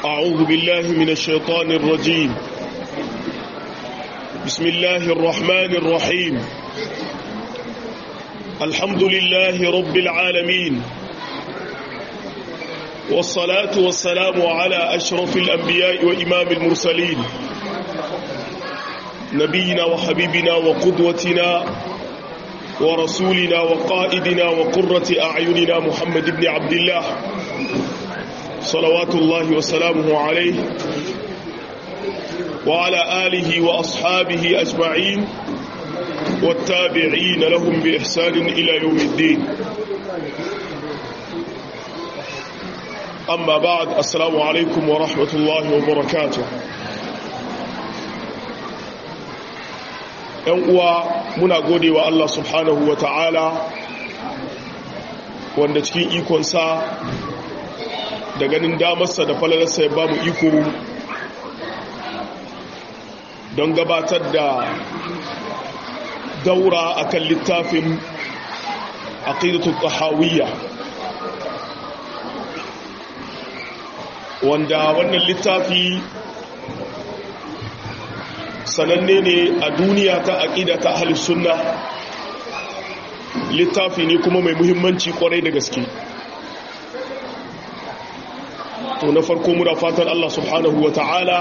أعوذ بالله من الشيطان الرجيم بسم الله الرحمن الرحيم الحمد لله رب العالمين والصلاة والسلام على أشرف الأنبياء وإمام المرسلين نبينا وحبيبنا وقدوتنا ورسولنا وقائدنا وقرة أعيننا محمد بن عبد الله صلوات الله وسلامه عليه وعلى آله وأصحابه أجمعين والتابعين لهم بإحسان إلى يوم الدين أما بعد السلام عليكم ورحمة الله وبركاته ‘yan uwa muna gode wa Allah subhanahu wa ta'ala wanda cikin ikonsa da ganin damarsa da falalarsa ya ba mu iko don gabatar da daura akan littafin aqidatul tahawiyya wanda wannan littafi sananne ne a duniya ta aqida ta ahlus sunna littafi ne kuma mai muhimmanci kwarai da gaske to na farko muna fatan Allah subhanahu wa ta'ala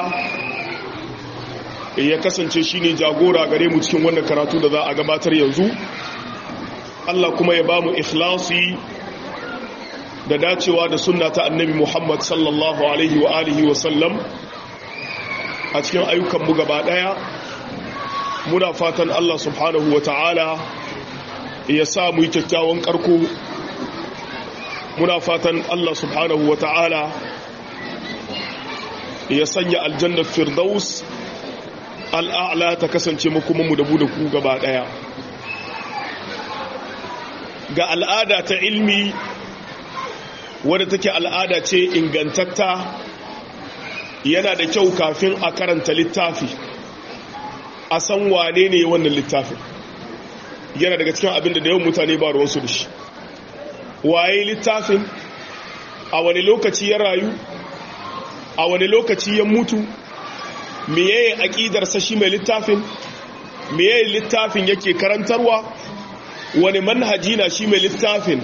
ya kasance shi ne jagora gare mu cikin wannan karatu da za a gabatar yanzu Allah kuma ya ba mu ikhlasi da dacewa da sunna ta annabi Muhammad sallallahu alaihi wa alihi wa sallam a cikin ayyukanmu gaba daya muna fatan Allah subhanahu wa ta'ala ya sa mu yi kyakkyawan karko muna fatan Allah subhanahu wa ta'ala ya sanya aljannar firdaus al'a'la ta kasance makomanmu da da ku gaba ɗaya ga al'ada ta ilmi wadda take al'ada ce ingantatta yana da kyau kafin a karanta littafi a san wane ne wannan littafin yana daga cikin abin da da yawan mutane ba ruwansu da shi waye littafin a wani lokaci ya rayu a wani lokaci ya mutu meye aƙidarsa shi mai littafin meye littafin yake karantarwa wani manhaji na shi mai littafin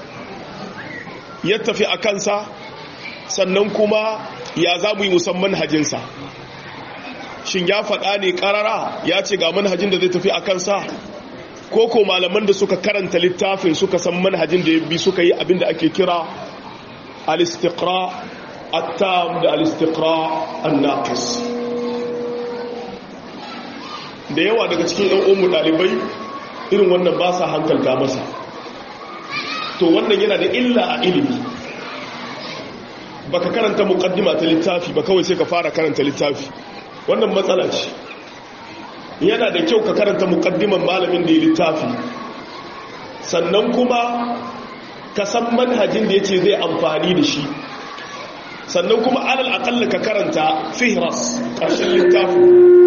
ya tafi a kansa sannan kuma ya za mu yi musamman hajinsa shin ya faɗa ne ƙarara ya ce ga manhajin da zai tafi a kansa ko ko malaman da suka karanta littafin suka san manhajin da ya bi suka yi abin da ake kira al-istiqra at-tam da al-istiqra an-naqis da yawa daga cikin ɗan umu ɗalibai irin wannan ba sa hankalta masa to wannan yana da illa a ilimi baka karanta muqaddima ta littafi ba kawai sai ka fara karanta littafi wannan matsala ce yana da kyau ka karanta muqaddiman malamin da ya littafi sannan kuma ka san manhajin da yace zai amfani da shi sannan kuma alal aqalla ka karanta fihras ƙarshen littafi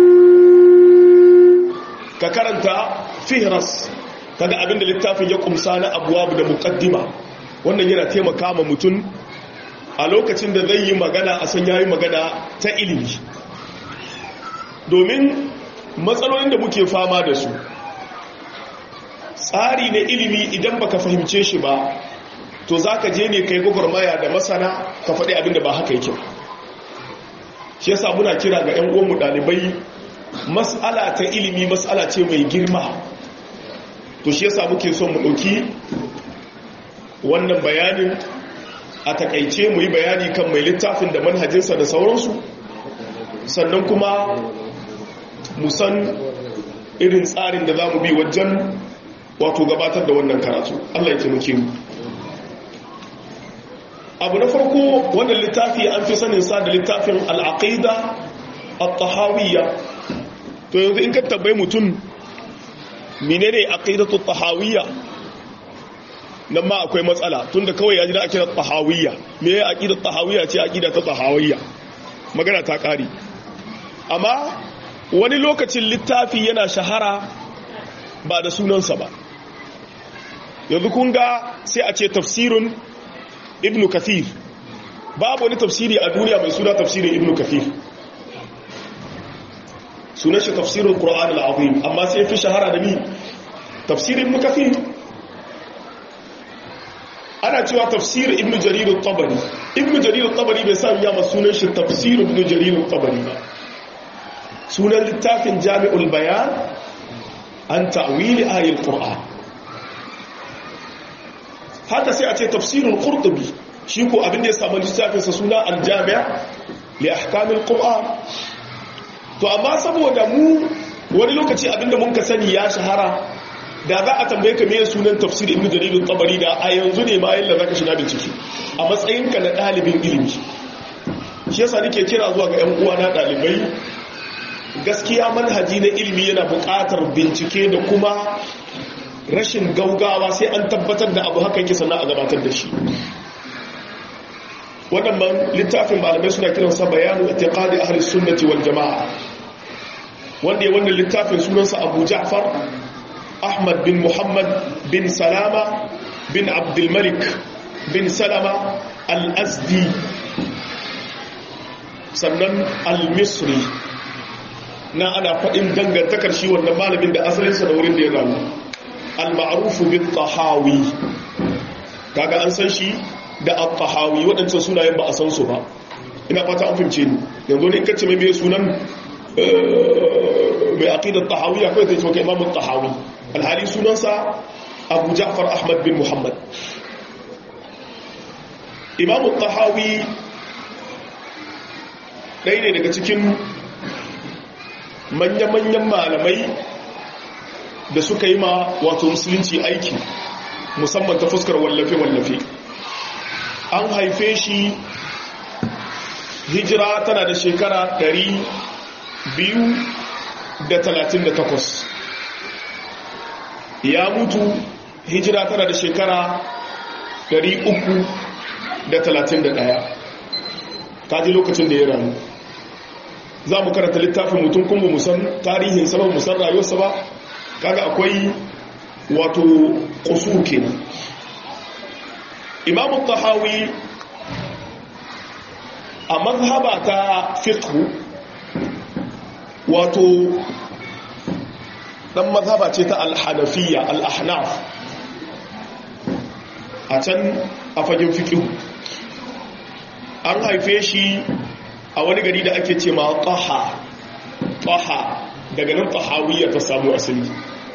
ka karanta fihras kaga abinda littafin ya kumsa na abuwabu da muqaddima wannan yana taimaka ma mutum a lokacin da zai yi magana a san yayi magana ta ilimi domin matsalolin da muke fama da su tsari na ilimi idan baka fahimce shi ba to zaka je ne kai gwagwarmaya da masana ka faɗi abinda ba haka yake shi yasa muna kira ga 'yan uwanmu ɗalibai mas'ala ta ilimi mas'ala ce mai girma to shi yasa muke son mu ɗauki wannan bayanin a takaice mu yi bayani kan mai littafin da manhajinsa da sauransu sannan kuma mu san irin tsarin da za mu bi wajen wato gabatar da wannan karatu Allah ya taimake mu abu na farko wannan littafi an fi sanin sa da littafin al-aqida at-tahawiyya to yanzu in ka tabbai mutum menene aqidatu tahawiyya nan ma akwai matsala tunda kawai ya ji da aqidatu tahawiyya me ya aqidatu tahawiyya ce aqidatu tahawiyya magana ta kare amma wani lokacin littafi yana shahara ba da sunansa ba yanzu kun ga sai a ce tafsirun ibnu kathir babu wani tafsiri a duniya mai suna tafsirin ibn kafir sunan shi tafsirin qur'an al-azim amma sai fi shahara da ni tafsirin ibn kafir ana cewa tafsir ibn jarir al-tabari ibn jarir al-tabari bai sa ya ma sunan shi tafsir ibn jarir al-tabari ba sunan littafin jami'ul bayan an ta'wili ayatul qur'an haka sai a ce tafsirul qurtubi shi ko abin da ya samu littafinsa suna aljami'a li ahkamil qur'an to amma saboda mu wani lokaci abinda mun ka sani ya shahara da za a tambaye ka meye sunan tafsir ibnu jarir al-tabari da a yanzu ne ma yalla zaka shiga bincike a matsayinka na dalibin ilimi shi yasa nake kira zuwa ga ƴan uwa na dalibai gaskiya manhaji na ilimi yana buƙatar bincike da kuma rashin gaugawa sai an tabbatar da abu haka yake sannan a gabatar da shi waɗannan littafin malamai suna kiransa bayanu itiqadi ahli sunnati wal jama'a wanda ya wannan littafin sunansa Abu Ja'far Ahmad bin Muhammad bin Salama bin Abdul Malik bin Salama al-Azdi sannan al-Misri na ana faɗin dangantakar shi wannan malamin da asalinsa da wurin da ya rayu al-ma'ruf bin Tahawi kaga an san shi da al-tahawi waɗancan sunayen ba a san su ba ina fata an fahimce ni yanzu ne kace mai mai sunan mai aqidar tahawiyya kai zai ce maka imamu tahawi alhali sunansa abu ja'far ahmad bin muhammad imamu tahawi ɗaya ne daga cikin manya-manyan malamai da suka yi ma wato musulunci aiki musamman ta fuskar wallafe-wallafe an haife shi hijira tana da shekara 238 ya mutu hijira tana da shekara 331 ta ji lokacin da ya ranu za mu karanta littafin mutum kuma musan tarihin sabon musan rayuwarsa ba kaga akwai wato kusur kenan imamu tahawi a mazhaba ta fiqhu wato dan mazhaba ce ta al-hanafiyya al-ahnaf a can a fagen fiqhu an haife shi a wani gari da ake ce ma taha taha daga nan tahawiyya ta samu asali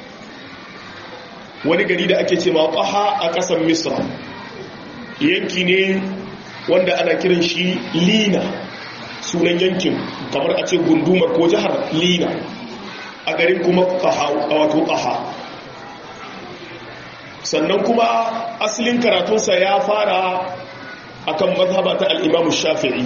wani gari da ake ce ma taha a ƙasar misra yanki ne wanda ana kiran shi lina sunan yankin kamar a ce gundumar ko jihar lina a garin kuma wato ƙaha sannan kuma asalin karatunsa ya fara akan mazhaba ta al'imamu shafi'i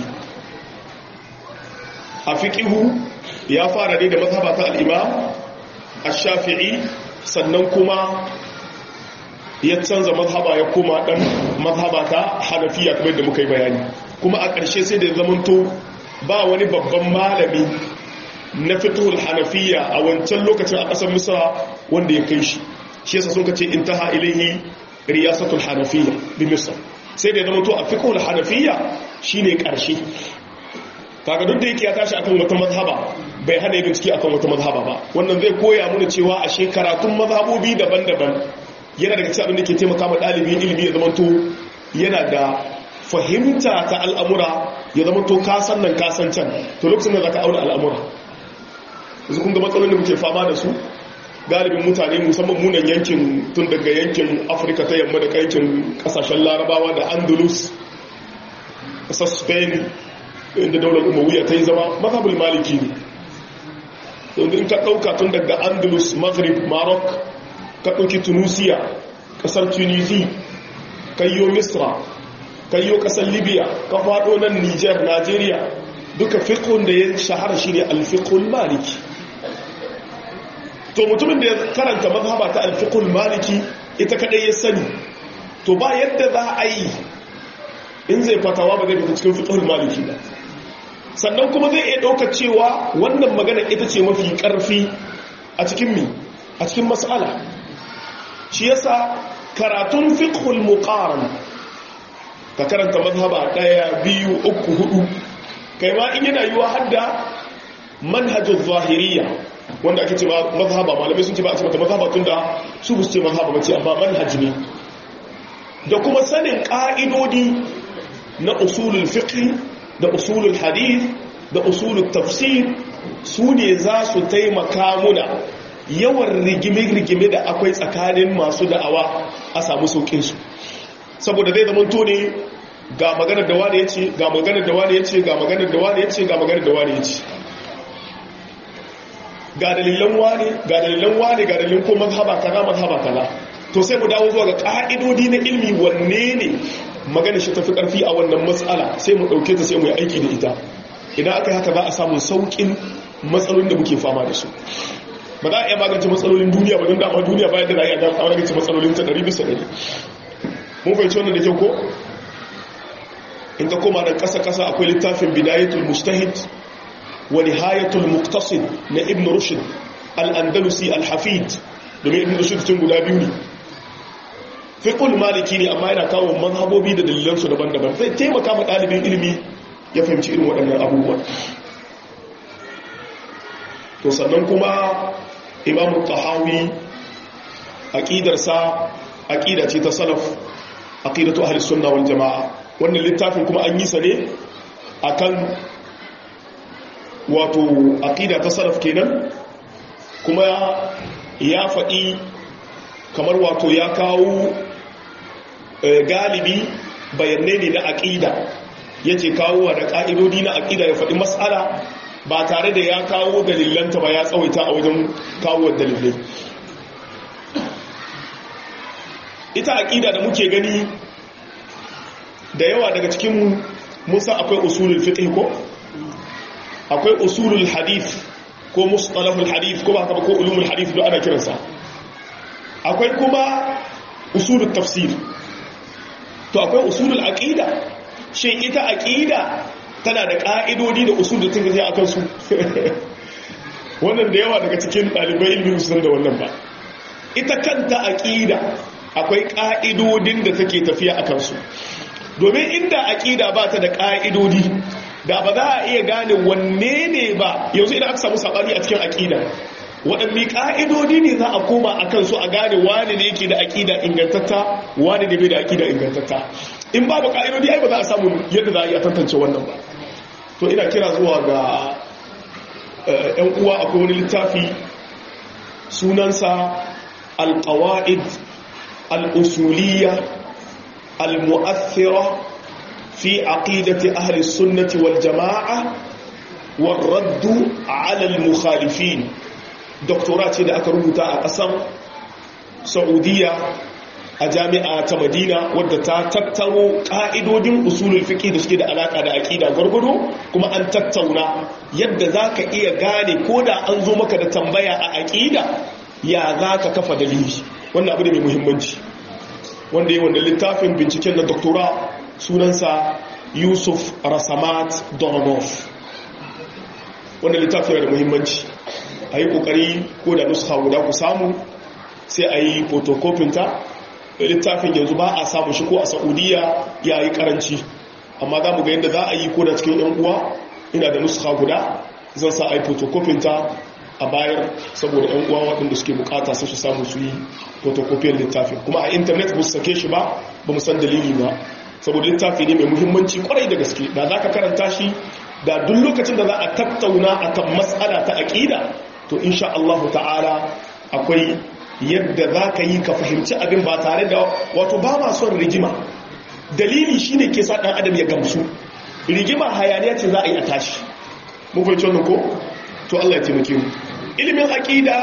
a fiƙihu ya fara ne da mazhaba ta al'imam a shafi'i sannan kuma ya canza mazhaba ya koma dan mazhaba ta hanafiya kamar da muka yi bayani kuma a ƙarshe sai da ya zamanto ba wani babban malami na fituhul hanafiya a wancan lokacin a ƙasar misra wanda ya kai shi shi yasa sun kace intaha ilaihi riyasatul hanafiya bi misr sai da ya zamanto a fiqhul hanafiya shine ƙarshe kaga duk da yake ya tashi akan wata mazhaba bai hana yin bincike akan wata mazhaba ba wannan zai koya mana cewa ashe karatun mazhabobi daban-daban yana daga cikin abin da ke taimaka ma ɗalibin ilimi ya zamanto yana da fahimta ta al'amura ya zamanto kasan nan kasan can to lokacin da za ka auna al'amura yanzu kun ga matsalolin da muke fama da su galibin mutane musamman munan yankin tun daga yankin afirka ta yamma da yankin kasashen larabawa da andalus ƙasar spain inda daular umaruya ta yi zama mazhabul maliki ne yanzu in ka ɗauka tun daga andalus maghrib maroc ka ɗauki tunisia ƙasar tunisi kayyo misra kayyo ƙasar libya ka faɗo nan niger nigeria duka fiƙon da ya shahara shi ne alfiƙon maliki to mutumin da ya karanta mazhaba ta alfiƙon maliki ita kaɗai ya sani to ba yadda za a yi in zai fatawa ba zai fita cikin fiƙon maliki ba sannan kuma zai iya ɗauka cewa wannan magana ita ce mafi ƙarfi a cikin mi a cikin matsala shi yasa karatun fiqhul muqaran ka karanta mazhaba ɗaya biyu uku hudu kai ma in yana yiwa hadda manhajul zahiriya wanda ake ce mazhaba malamai sun ce ba a ce mata mazhaba tun da su bu ce mazhaba bace amma manhaj ne da kuma sanin ƙa'idodi na usulul fiqh da usulul hadith da usulul tafsir su ne za su taimaka muna yawan rigime-rigime da akwai tsakanin masu da'awa a samu sauƙinsu saboda zai zama ne ga maganar da wani ya ce ga maganar da wani ya ce ga maganar da wani ya ce ga maganar da wani ya ce ga dalilan wani ga dalilan wani ga dalilan ko mazhaba kaza mazhaba kaza to sai mu dawo zuwa ga ka'idodi na ilmi wanne ne magana shi tafi karfi a wannan matsala sai mu dauke ta sai mu yi aiki da ita idan aka yi haka za a samu saukin matsalolin da muke fama da su ba za a iya magance matsalolin duniya ba don dama duniya bayan da za a iya magance matsalolin ta ɗari bisa ɗari mun fahimci wannan da kyau ko in ka koma da ƙasa-ƙasa akwai littafin bidayatul mustahid wa nihayatul muqtasid na ibn rushd al-andalusi al-hafid domin ibn rushd tun guda biyu ne fiqhul maliki ne amma yana kawo mazhabobi da dalilansu daban-daban zai taimaka ma ɗalibin ilimi ya fahimci irin waɗannan abubuwan to sannan kuma imamu tahawi aƙidarsa aƙida ce ta salaf aƙidatu ahli sunna wal jama'a wannan littafin kuma an yi sa ne akan wato aƙida ta salaf kenan kuma ya faɗi kamar wato ya kawo galibi bayanai ne na aƙida yace kawo da ƙa'idodi na aƙida ya faɗi matsala ba tare da ya kawo dalilanta ba ya tsawaita a wajen kawo dalilai ita aƙida da muke gani da yawa daga cikin musa akwai usulul fiqh ko akwai usulul hadith ko mustalahul hadith ko ba ka ba ko ulumul hadith da ana kiransa akwai kuma usulul tafsir to akwai usulul aqida shin ita aqida tana da ƙa'idodi da usul da tun gaji a kansu wannan da yawa daga cikin ɗalibai ilmi musulun da wannan ba ita kanta aƙida akwai ƙa'idodin da take tafiya a kansu domin inda aƙida ba ta da ƙa'idodi da ba za a iya gane wanne ne ba yanzu idan aka samu saɓani a cikin aƙida waɗanne ƙa'idodi ne za a koma a kansu a gane wani ne yake da aƙida ingantatta wani ne bai da aƙida ingantatta in babu ƙa'idodi ai ba za a samu yadda za a iya tantance wannan ba to ina kira zuwa ga ‘yan uwa akwai wani littafi sunansa alƙawa'id al'usuliya al-mu'athira fi aqidati ahli sunnati wal jama'a warraddu ala al-mukhalifin doktora ce da aka rubuta a ƙasar saudiya a jami'a ta madina wadda ta tattaro ƙa'idodin usulul fiƙi da suke da alaƙa da aƙida gwargwado kuma an tattauna yadda za ka iya gane ko da an zo maka da tambaya a aƙida ya za ka kafa dalili wannan abu ne mai muhimmanci wanda yi wanda littafin binciken na doktora sunansa yusuf rasamat doronov wanda littafin yana da muhimmanci a yi ƙoƙari ko da nuska guda ku samu sai a yi fotokofinta littafin yanzu ba a samu shi ko a saudiya ya yi karanci amma za mu ga yadda za a yi ko da cikin yan uwa ina da nuska guda zan sa a yi fotokofinta a bayar saboda yan uwa waɗanda suke bukata su samu su yi fotokofiyar littafin kuma a intanet ba su sake shi ba ba mu san dalili ba saboda littafi ne mai muhimmanci kwarai da gaske da za ka karanta shi da duk lokacin da za a tattauna akan matsala ta aƙida to insha Allah ta'ala akwai yadda za ka yi ka fahimci abin ba tare da wato ba ma son rigima dalili shine ke sa ɗan adam ya gamsu rigima hayaniya ce za a yi a tashi mu fahimci wannan ko to Allah ya taimake mu ilimin aqida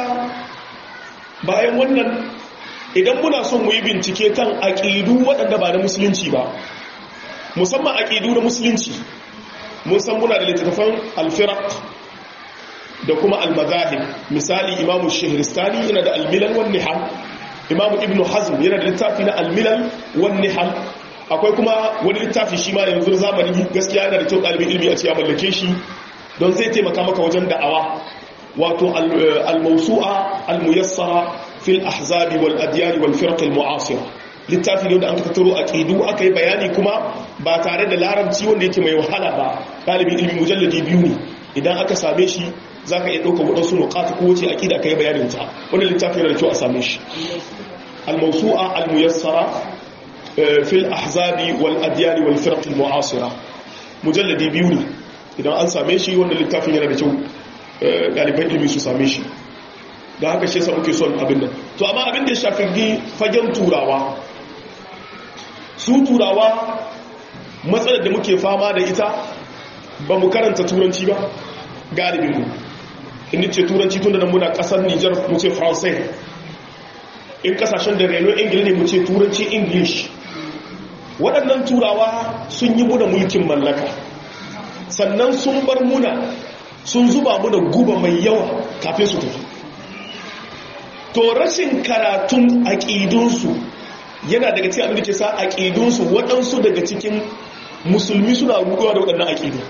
bayan wannan idan muna son mu yi bincike kan aqidu waɗanda ba na musulunci ba musamman aqidu na musulunci mun san muna da littattafan al-firaq da kuma al-madahib misali imamu shahristani yana da al-milal wan nihal imamu ibnu hazm yana da littafi na al-milal wan nihal akwai kuma wani littafi shi ma yanzu zamani gaskiya yana da kyau ɗalibin ilimi a ce ya mallake shi don zai taimaka maka wajen da'awa wato al-mawsu'a al-muyassara fil ahzabi wal adyan wal firq al-mu'asira littafi ne wanda an tattaro a ƙidu aka yi bayani kuma ba tare da larabci wanda yake mai wahala ba ɗalibin ilmi mujalladi biyu ne idan aka same shi za ka iya ɗaukar waɗansu nukata ko wace aƙida aka yi bayanin ta wanda littafi yana da kyau a same shi al-mawsu'a al-muyassara fil ahzabi wal adyani wal firq al mu'asira mujalladi biyu ne idan an same shi wanda littafin yana da kyau ɗaliban ilmi su same shi da haka shi yasa muke son abin nan to amma abin da ya shafi fagen turawa su turawa matsalar da muke fama da ita ba mu karanta turanci ba galibin mu inda ce turanci tun da nan muna kasar Nijar mu ce Francais in kasashen da reno ingila ne mu ce turanci English waɗannan turawa sun yi muna mulkin mallaka sannan sun bar muna sun zuba muna guba mai yawa kafin su tafi to rashin karatun aƙidunsu yana daga cikin abin da ke sa aƙidunsu waɗansu daga cikin musulmi suna ruguwa da waɗannan aƙidu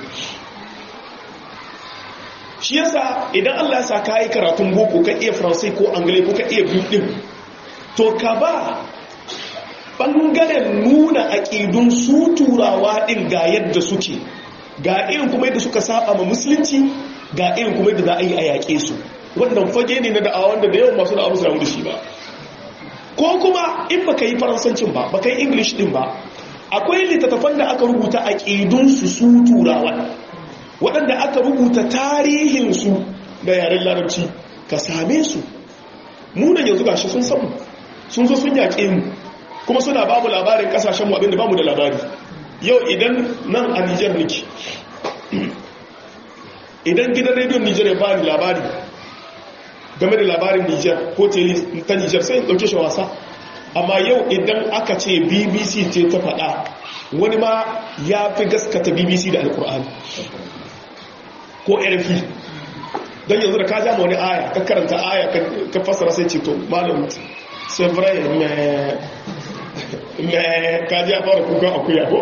shi yasa idan Allah ya sa ka yi karatun boko ka iya faransai ko angalai ko ka iya biyu ɗin to ka ba ɓangaren nuna aƙidun su turawa ɗin ga yadda suke ga irin kuma yadda suka saba ma musulunci ga irin kuma yadda za a yi a yaƙe su wannan fage ne na da'awa wanda da yawan masu da'awa su da shi ba ko kuma in baka yi faransancin ba baka yi english din ba akwai littattafan da aka rubuta a ƙidunsu su turawa waɗanda aka rubuta tarihinsu da yaren larabci ka same su munan yanzu gashi sun samu sun zo sun yaƙe mu kuma suna ba mu labarin ƙasashenmu abinda ba mu da labari yau idan nan a nijar niki idan gidan rediyon nijar ya ba ni labari game da labarin Nijar ko ta Nijar sai dauke shi wasa amma yau idan aka ce BBC ce ta faɗa wani ma ya fi gaskata BBC da alkur'ani ko RFI don yanzu da ka jama wani aya ka karanta aya ka fassara sai ce to malam sai vrai me ka ji a fara kukan akuya ko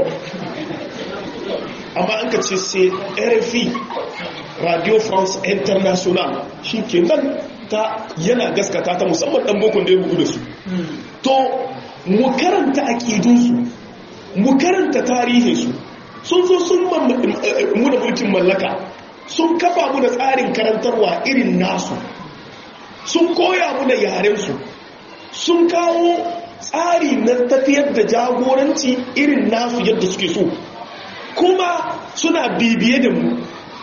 amma an ka ce sai RFI Radio France International shi ke nan ta yana gaskata ta musamman dan bokon da ya bugu da su to mu karanta aqidunsu mu karanta tarihinsu sun zo sun mu da mulkin mallaka sun kafa mu da tsarin karantarwa irin nasu sun koya mu da yarensu sun kawo tsari na tafiyar da jagoranci irin nasu yadda suke so kuma suna bibiye da mu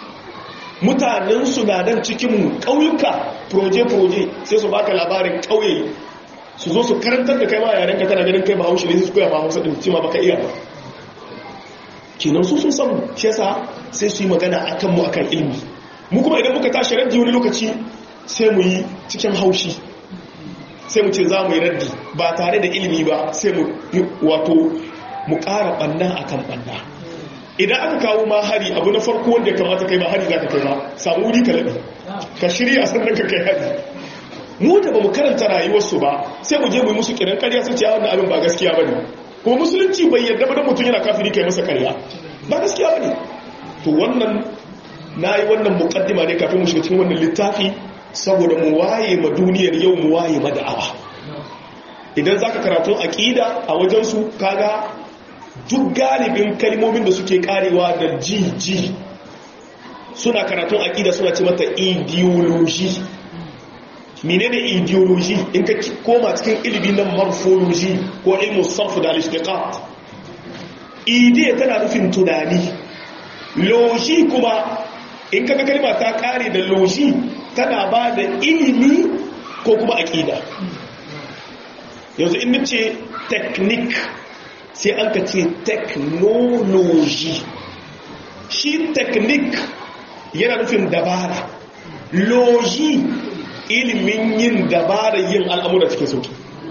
mutanen su na nan cikinmu ƙauyuka proje-proje sai su baka labarin ƙauye su zo su karantar da kai ma yaren ka tana ganin kai ba haushi ne su koya ba hausa ɗin cima baka iya ba kenan su sun samu shi yasa sai su yi magana a kanmu a kan ilmi mu kuma idan muka tashi raddi wani lokaci sai mu yi cikin haushi sai mu ce za mu yi raddi ba tare da ilimi ba sai mu wato mu ƙara ɓanna a kan ɓanna idan aka kawo ma hari abu na farko wanda ya kamata kai ba hari za ka kai ba samu wuri ka laɓe ka shirya sannan ka kai hari mu da ba mu karanta rayuwarsu ba sai mu je mu yi musu kiran karya su ce wannan abin ba gaskiya ba ne kuma musulunci bai yarda ba da mutum yana kafiri kai masa karya ba gaskiya ba ne to wannan na yi wannan mukaddima ne kafin mu shiga cikin wannan littafi saboda mu waye ma duniyar yau mu waye ma da'awa idan zaka karatu aqida a wajen su kaga duk galibin kalmomin da suke karewa da ji suna karatun aqida suna ce mata ideology menene ideology in ka koma cikin ilimi na morphology ko ilmu sarf da al-ishtiqaq ide tana nufin tunani logi kuma in kaga kalma ta kare da logi tana ba da ilimi ko kuma aqida yanzu in nace technique sai an ka ce technology shi technique yana nufin dabara logi ilimin yin dabara yin al'amura cikin sauki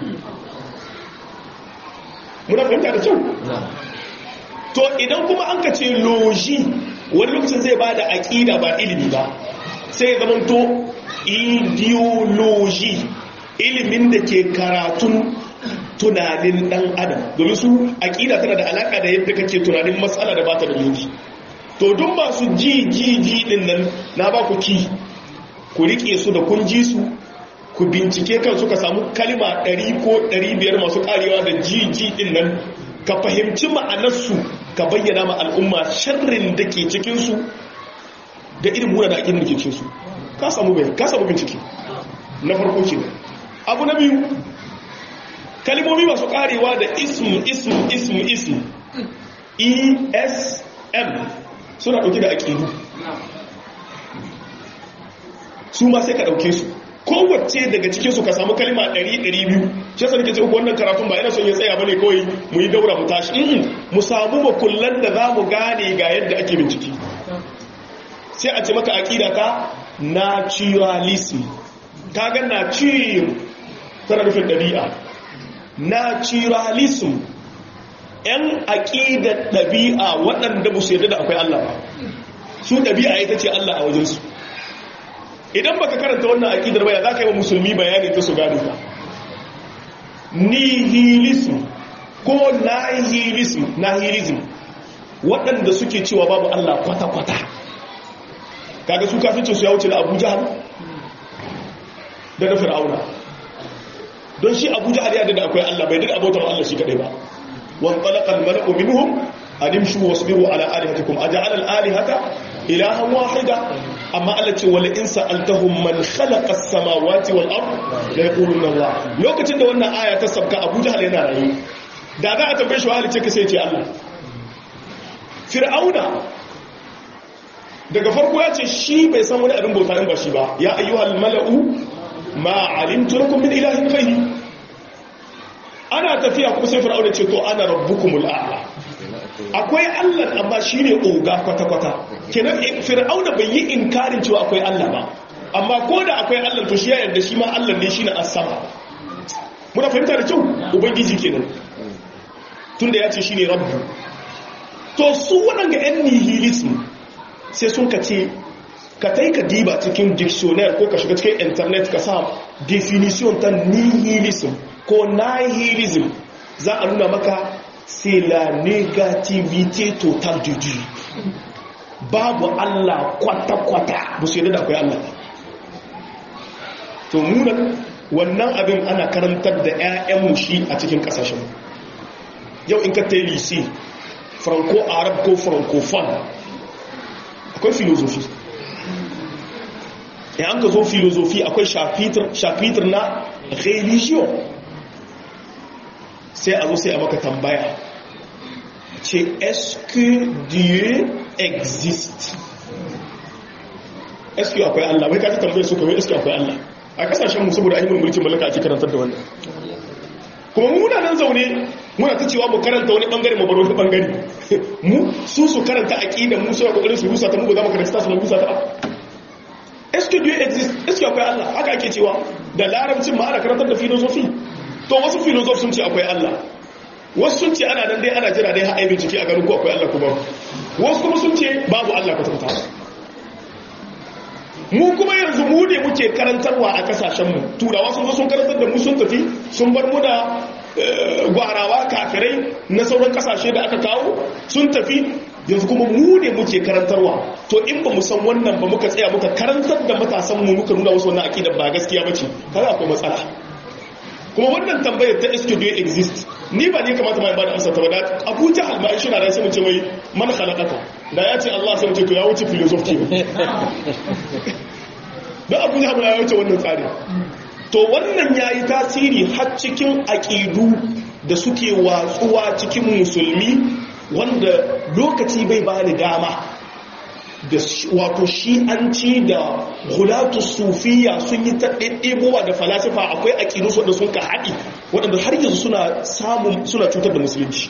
muna fahimta da kyau to idan kuma an ka ce logi wani lokacin zai ba da aƙida ba ilimi ba sai ya zama to ideology ilimin da ke karatun tunanin dan adam domin su aƙida tana da alaƙa da yadda kake tunanin matsala da bata da logi to duk masu ji ji ji din nan na ba ku ki ku riƙe su da kun ji su ku bincike kan suka samu kalima 100 ko 500 masu karewa da jiji din nan ka fahimci ma'anarsu ka bayyana ma al'umma sharrin da ke cikinsu da irin muna da aƙin da ke cikinsu ka samu bai ka samu bincike na farko ke abu na biyu kalimomi masu karewa da ism ism ism ism esm suna ɗauke da aƙidu su ma sai ka ɗauke su kowace daga cikinsu ka samu kalima 100-200 shi yasa nake ce uku wannan karatun ba yana son ya tsaya bane kawai mu yi daura mu tashi in mu samu makullan da za mu gane ga yadda ake bincike sai a ce maka aƙida ka naturalism ka ga nature tana nufin ɗabi'a naturalism yan aƙidar ɗabi'a waɗanda ba su yarda da akwai Allah ba su ɗabi'a ita ce Allah a wajensu idan baka karanta wannan aqidar baya zaka yi wa musulmi bayani ta su gane ka nihilism ko nihilism nihilism waɗanda suke cewa babu Allah kwata-kwata kaga su kafincin su ya wuce da Abu Jahal da na Fir'auna don shi Abu Jahal ya da akwai Allah bai da abotar Allah shi kadai ba wan talaqa al-mala'u minhum animshu wasbiru ala alihatikum aja'ala al-alihata ilahan wahida amma Allah ce wala in sa'altahum man khalaqa as-samawati wal ard la yaquluna Allah lokacin da wannan aya ta sabka Abu Jahl yana rayu da za a tambaye shi wa ce ka sai ce Allah Fir'auna daga farko ya ce shi bai san wani abin bauta in ba shi ba ya ayyuhal mala'u ma alimtu lakum min ilahin ghayri ana tafiya kuma sai Fir'auna ce to ana rabbukumul a'la akwai Allah amma shi ne oga kwata-kwata kenan fir'auna bai yi inkarin cewa akwai Allah ba amma ko da akwai Allah to shi ya yarda shi ma Allah ne shi na asama muna fahimta da kyau ubangiji kenan tunda ya ce shi ne rabbu to su waɗanda yan nihilism sai sun ka ce ka tai ka diba cikin dictionary ko ka shiga cikin internet ka sa definition ta nihilism ko nihilism za a nuna maka c'est la négativité totale de Dieu babu Allah kwata-kwata ba su yadda da akwai Allah to munan wannan abin ana karantar da 'ya'yan shi a cikin kasashen yau in ka tayi lise franco-arab ko francophone akwai filosofi in an ka zo filosofi akwai shafitar na religion sai a zo sai a maka tambaya ce est-ce que Dieu existe est-ce que akwai Allah bai kaji tambayar su kawai est-ce que akwai Allah a kasashen mu saboda ainihin mulkin mallaka ake karantar da wannan kuma muna nan zaune muna ta cewa mu karanta wani bangare mu bar wani bangare mu su su karanta aqida mu sai kokarin su rusa ta mu ba za mu karanta su mu rusa ta est-ce que Dieu existe est-ce que akwai Allah haka ake cewa da larabcin ma ana karantar da philosophy to wasu filozof sun ce akwai Allah wasu sun ce ana nan dai ana jira dai haɗe bincike a ganin ko akwai Allah kuma wasu kuma sun ce babu Allah kwata-kwata mu kuma yanzu mu ne muke karantarwa a kasashenmu turawa sun zo sun karantar da mu sun tafi sun bar mu da gwarawa kafirai na sauran kasashe da aka kawo sun tafi yanzu kuma mu ne muke karantarwa to in ba mu san wannan ba muka tsaya muka karantar da matasanmu muka nuna wasu wannan aƙidar ba gaskiya ba ce kaga akwai matsala kuma wannan tambayar ta iske do exist ni ba ne kamata mai ba da amsa ta bada abu jahal ma shi na da sai mu ce wai man khalaqaka da ya ce Allah sai mu ce to ya wuce philosophy da abu jahal ya wuce wannan tsari to wannan yayi tasiri har cikin aqidu da suke watsuwa cikin musulmi wanda lokaci bai ba ni dama da wato shi'anci da hulatu sufiya sun yi ta ɗaiɗebowa da falasifa akwai aƙidunsu wadda sun ka haɗi waɗanda har yanzu suna samun suna cutar da musulunci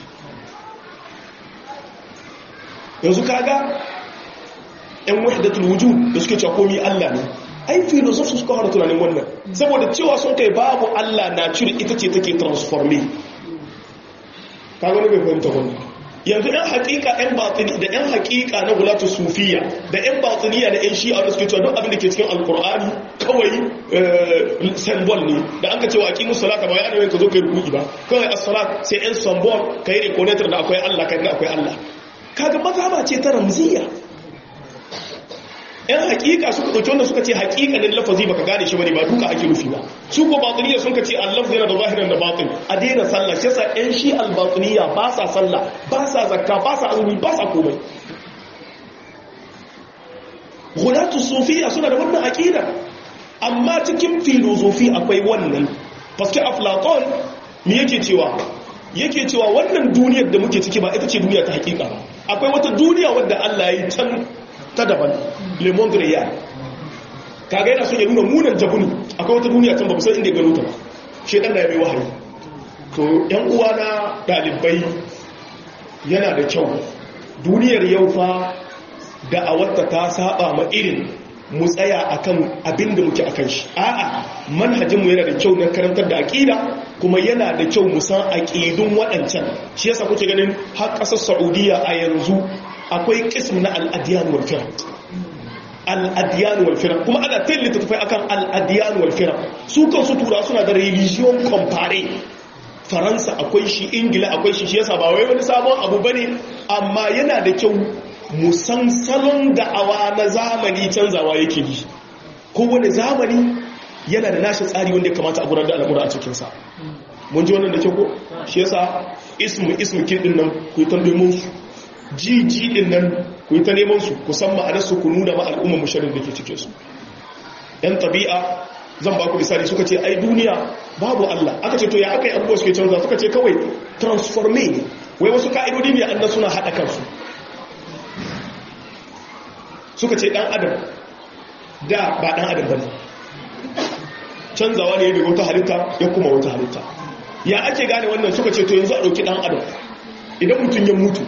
yanzu kaga yan wahdatul wujud da suke cewa komai Allah ne ai filosofi suka fara tunanin wannan saboda cewa sun kai babu Allah na cire ita ce take transforme kaga ne bai fahimta wannan yanzu ɗan haƙiƙa ɗan batini da ɗan haƙiƙa na gulatu sufiya da ɗan batiniya da ɗan shi'a da suke cewa duk abin da ke cikin alkur'ani kawai symbol ne da an ka cewa aqimu salata ba ya ana ka zo kai ruku'i ba kawai as-salat sai ɗan symbol kai reconator da akwai Allah kai akwai Allah kaga mazhaba ce ta ramziya yan hakika suka dauki wannan suka ce hakikanin lafazi baka gane shi bane ba duka ake nufi ba su ko batiniya sun ce Allah yana da zahiran da batin a daina sallah shi yasa yan shi al-batiniya ba sa sallah ba sa zakka ba sa azumi ba sa komai gulatu sufiya suna da wannan aqida amma cikin filosofi akwai wannan paske aflaton me yake cewa yake cewa wannan duniyar da muke ciki ba ita ce duniya ta hakika ba akwai wata duniya wadda Allah ya yi can ta daban le monde réel kaga yana son ya nuna munan jabuni akwai wata duniya can ba san inda ya gano ta ba shedan da ya mai wahayi to yan uwa na dalibai yana da kyau duniyar yau fa da'awarta ta saba ma irin mu tsaya akan abin da muke akan shi a'a manhajinmu yana da kyau na karantar da aqida kuma yana da kyau mu san aqidun waɗancan shi yasa kuke ganin har ƙasar Saudiya a yanzu akwai qism na al-adyan wal firq al-adyan wal firq kuma ana tallata tafai akan al-adyan wal firq su kansu tura suna da religion compare faransa akwai shi ingila akwai shi shi yasa ba wai wani sabon abu bane amma yana da kyau musan salon da'awa na zamani canzawa yake yi kowane zamani yana da nashi tsari wanda ya kamata a gudanar da al'amura a cikinsa mun ji wannan da kyau ko shi yasa ismu ismu kin din nan ku yi ta neman su jiji din nan ku yi ta neman su ku san ma'anar su ku nuna ma al'umma musharin da ke cikin su yan tabi'a zan ba ku misali suka ce ai duniya babu Allah aka ce to ya aka yi abubuwa suke canza suka ce kawai transforme ne wai wasu ka'idodi ne annan suna haɗa kansu suka ce dan adam da ba dan adam bane canzawa ne daga wata halitta ya kuma wata halitta ya ake gane wannan suka ce to yanzu a dauki dan adam idan mutum ya mutu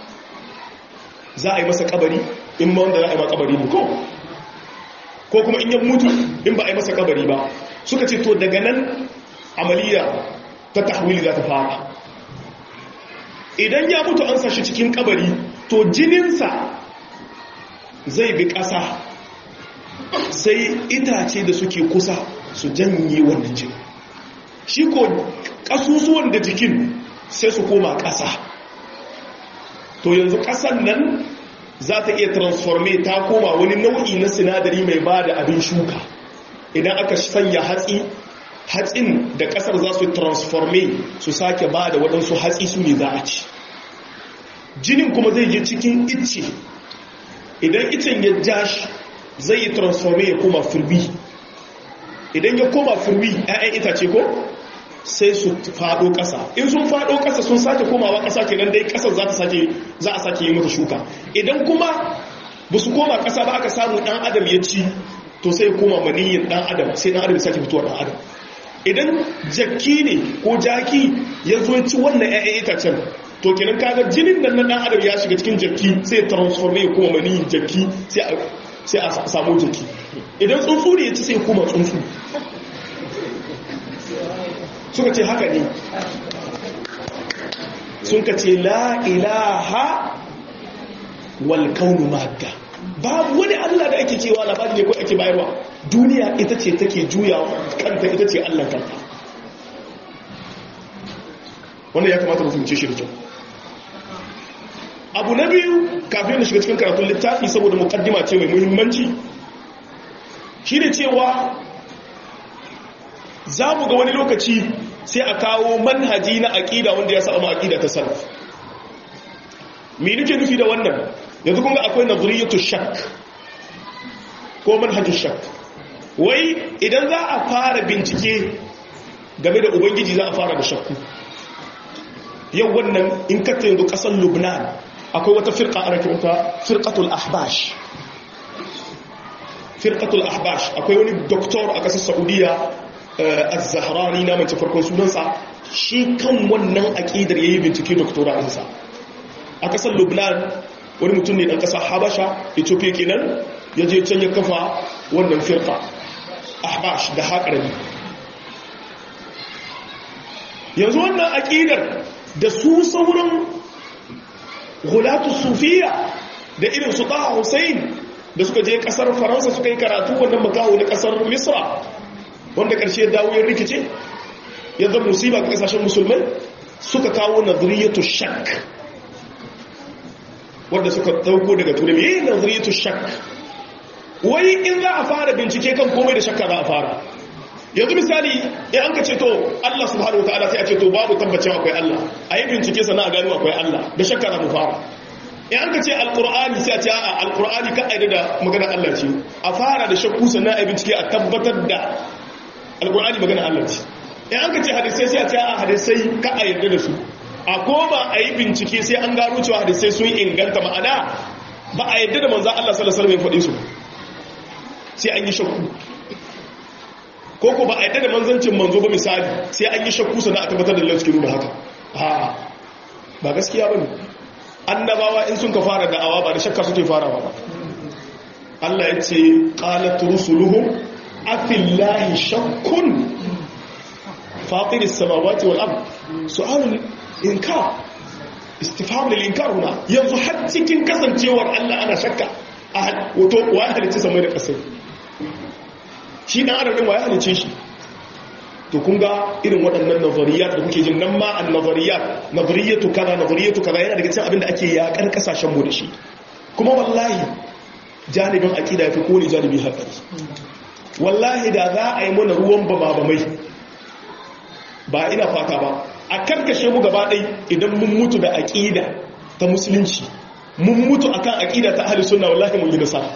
za a yi masa kabari in ma wanda za a yi ma kabari ne ko ko kuma in ya mutu in ba a yi masa kabari ba suka ce to daga nan amaliya ta tahwili za ta fara idan ya mutu an sashi cikin kabari to jininsa zai bi ƙasa sai itace da suke kusa su janye wannan jini shi ko ƙasusuwan da jikin sai su koma ƙasa to yanzu ƙasan nan za ta iya transforme ta koma wani nau'i na sinadari mai ba da abin shuka idan aka sanya hatsi hatsin da ƙasar za su transforme su sake ba da waɗansu hatsi su ne za a ci jinin kuma zai je cikin icce idan icen ya ja shi zai yi transforme ya koma firbi idan ya koma firbi 'ya'yan itace ko sai su fado ƙasa in sun fado ƙasa sun sake komawa ƙasa kenan dai ƙasar za ta sake za a sake yi mata shuka idan kuma ba su koma ƙasa ba aka samu ɗan adam ya ci to sai koma maniyin ɗan adam sai ɗan adam ya sake fitowa ɗan adam idan jakki ne ko jaki ya zo ci wannan 'ya'yan itacen to kenan kaga jinin nan na ɗan adam ya shiga cikin jakki sai transforme ya koma maniyin jakki sai a samu jakki idan tsuntsu ne ya ci sai koma tsuntsu suka ce haka ne sun ka ce la ilaha wal kaunu madda babu wani Allah da ake cewa labari ne ko ake bayarwa duniya ita ce take juya kanta ita ce Allah kanta wanda ya kamata mutum ce shi da kyau abu na biyu kafin da shiga cikin karatun littafi saboda mukaddima ce mai muhimmanci shi ne cewa za mu ga wani lokaci sai a kawo manhaji na aƙida wanda ya samu aƙida ta salaf me nake nufi da wannan yanzu kun ga akwai nazariyatu shak ko manhajin shak wai idan za a fara bincike game da ubangiji za a fara da shakku yau wannan in kata yanzu ƙasar lubnan akwai wata firka ana kiranta firkatul ahbash firkatul ahbash akwai wani doktor a ƙasar saudiya az-zahrani na mace farkon sunansa shi kan wannan aqidar yayi bincike doctora ɗinsa a kasar Lubnan wani mutum ne dan kasar Habasha Ethiopia kenan ya je can ya kafa wannan firqa ahbash da haƙarami yanzu wannan aqidar da su sauran gulatu sufiya da irin su Taha Hussein da suka je kasar Faransa suka yi karatu wannan makaho na kasar Misra wanda ƙarshe ya dawo ya rikice ya zama musiba ga ƙasashen musulmai suka kawo nazariyatu shak wanda suka dauko daga turai me nazariyatu shak wai in za a fara bincike kan komai da shakka za a fara yanzu misali in an ka ce to Allah subhanahu wataala sai a ce to babu tabbacin akwai Allah a yi bincike sana a gano akwai Allah da shakka za mu fara in an ka ce alkur'ani sai a ce a alkur'ani ka aida da magana Allah ce a fara da shakku sannan a yi bincike a tabbatar da alkur'ani magana Allah ce in an ka ce hadisai sai a ce a hadisai ka a yarda da su a koma a yi bincike sai an gano cewa hadisai sun inganta ma'ana ba a yarda da manzan Allah sallallahu alaihi wasallam ya faɗi su sai an yi shakku ko ko ba a yadda da manzancin manzo ba misali sai an yi shakku sana a tabbatar da lalata suke nuna haka ha ba gaskiya ba ne annabawa in sun ka fara da'awa ba da shakka suke farawa ba Allah ya ce qalat rusuluhum afillahi shakkun fatiris samawati wal ard su'alul inkar istifham lil inkar huna yanzu har cikin kasancewar Allah ana shakka a wato wa halicci samai da kasai shi dan adam din waye halice shi to kun ga irin waɗannan nazariyat da kuke jin nan ma an nazariyat nazariyatu kaza nazariyatu kaza yana daga cikin abin da ake yakar kasashen mu da shi kuma wallahi janibin aqida yafi ko ne janibi hatsari wallahi da za a yi mana ruwan bama bamai ba ina fata ba a karkashe mu gaba ɗai idan mun mutu da aqida ta musulunci mun mutu akan aqida ta ahli sunna wallahi mun yi nasara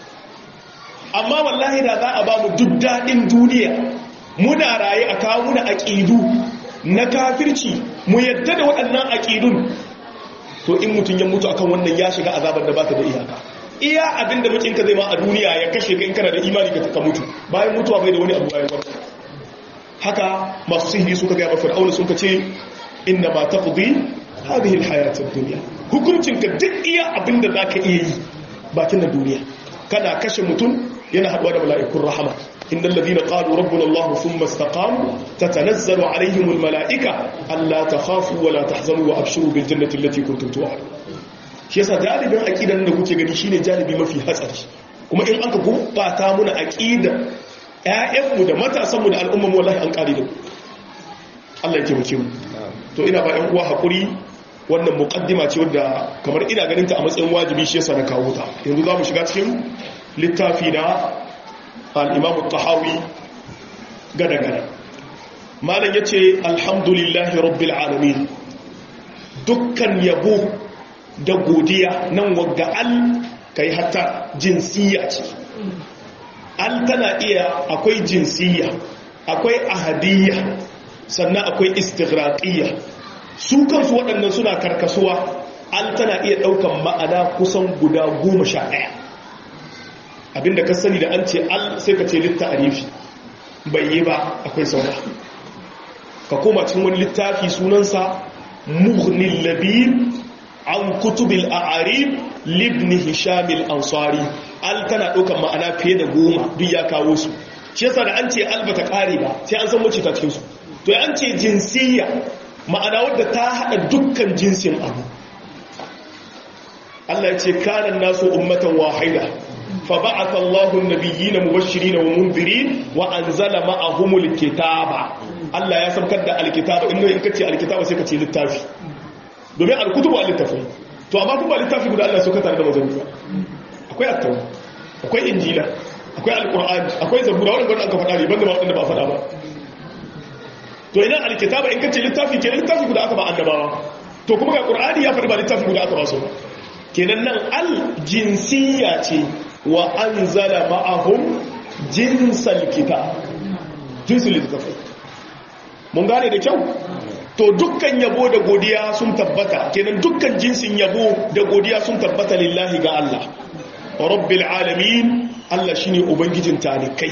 amma wallahi da za a ba mu duk daɗin duniya muna raye a kawo muna aƙidu na kafirci mu yadda da waɗannan aƙidun to in mutum ya mutu akan wannan ya shiga azabar da ba ta da iyaka iya abin da mukinka zai ma a duniya ya kashe ka in kana da imani ka mutu bayan mutuwa bai da wani abu bayan wata haka masu sihiri suka gaya mafi fir'auna sun ka ce inna ma taqdi hadhihi alhayat ad-dunya hukuncin ka duk iya abin da zaka iya yi bakin da duniya kana kashe mutum yana haɗuwa da mala'ikun rahama inda lalazina ƙalu rabbin Allah sun mastaƙamu ta tanazzaru alaihimul mala'ika Allah ta hafu wa la ta zanu wa abshiru bin jannatin lati kuntum tuwa shi yasa jalibin aƙidan da kuke gani shine jalibi mafi hatsari kuma in aka gurɓata muna aƙida ƴaƴanmu da matasanmu da al'umman wallahi an ƙari da Allah ya taimake mu to ina ba ƴan uwa haƙuri wannan muƙaddima ce wadda kamar ina ganin ta a matsayin wajibi shi yasa na kawo ta yanzu za mu shiga cikin littafi na al'imamu tahawi gada-gada malam ya ce alhamdulillahi rabbil alamin dukkan yabo da godiya nan wagga al kai hatta jinsiyya ce al tana iya akwai jinsiyya akwai ahadiyya sannan akwai istighraqiyya su kansu waɗannan suna karkasuwa al tana iya ɗaukan ma'ana kusan guda goma sha ɗaya abinda ka sani da an ce al sai ka ce litta arifi bai yi ba akwai saura ka koma cikin wani littafi sunansa mughnil labib an kutubil a'arib libni hishamil ansari al tana ɗaukan ma'ana fiye da goma duk ya kawo su shi yasa da an ce al bata kare ba sai an san wacce ta cikin su to an ce jinsiyya ma'ana wadda ta hada dukkan jinsin abu Allah ya ce kanan nasu ummatan wahida فبعث الله النبيين مبشرين ومنذرين وانزل معهم الكتاب Allah ya saukar da alkitaba inda in kace alkitaba sai kace littafi domin alkutubu littafi to amma kuma littafi guda Allah saukar da manzanni akwai at-taura akwai injila akwai alqur'ani akwai zabura wanda aka faɗa ne banda ma wanda ba faɗa ba to idan alkitaba in kace littafi ke littafi guda aka ba annabawa to kuma ga qur'ani ya faɗi ba littafi guda aka ba su kenan nan al jinsiyya ce wa an zala ma'ahum jinsal kita jinsul littafai mun gane da kyau to dukkan yabo da godiya sun tabbata kenan dukkan jinsin yabo da godiya sun tabbata lillahi ga Allah rabbil alamin Allah shine ubangijin talikai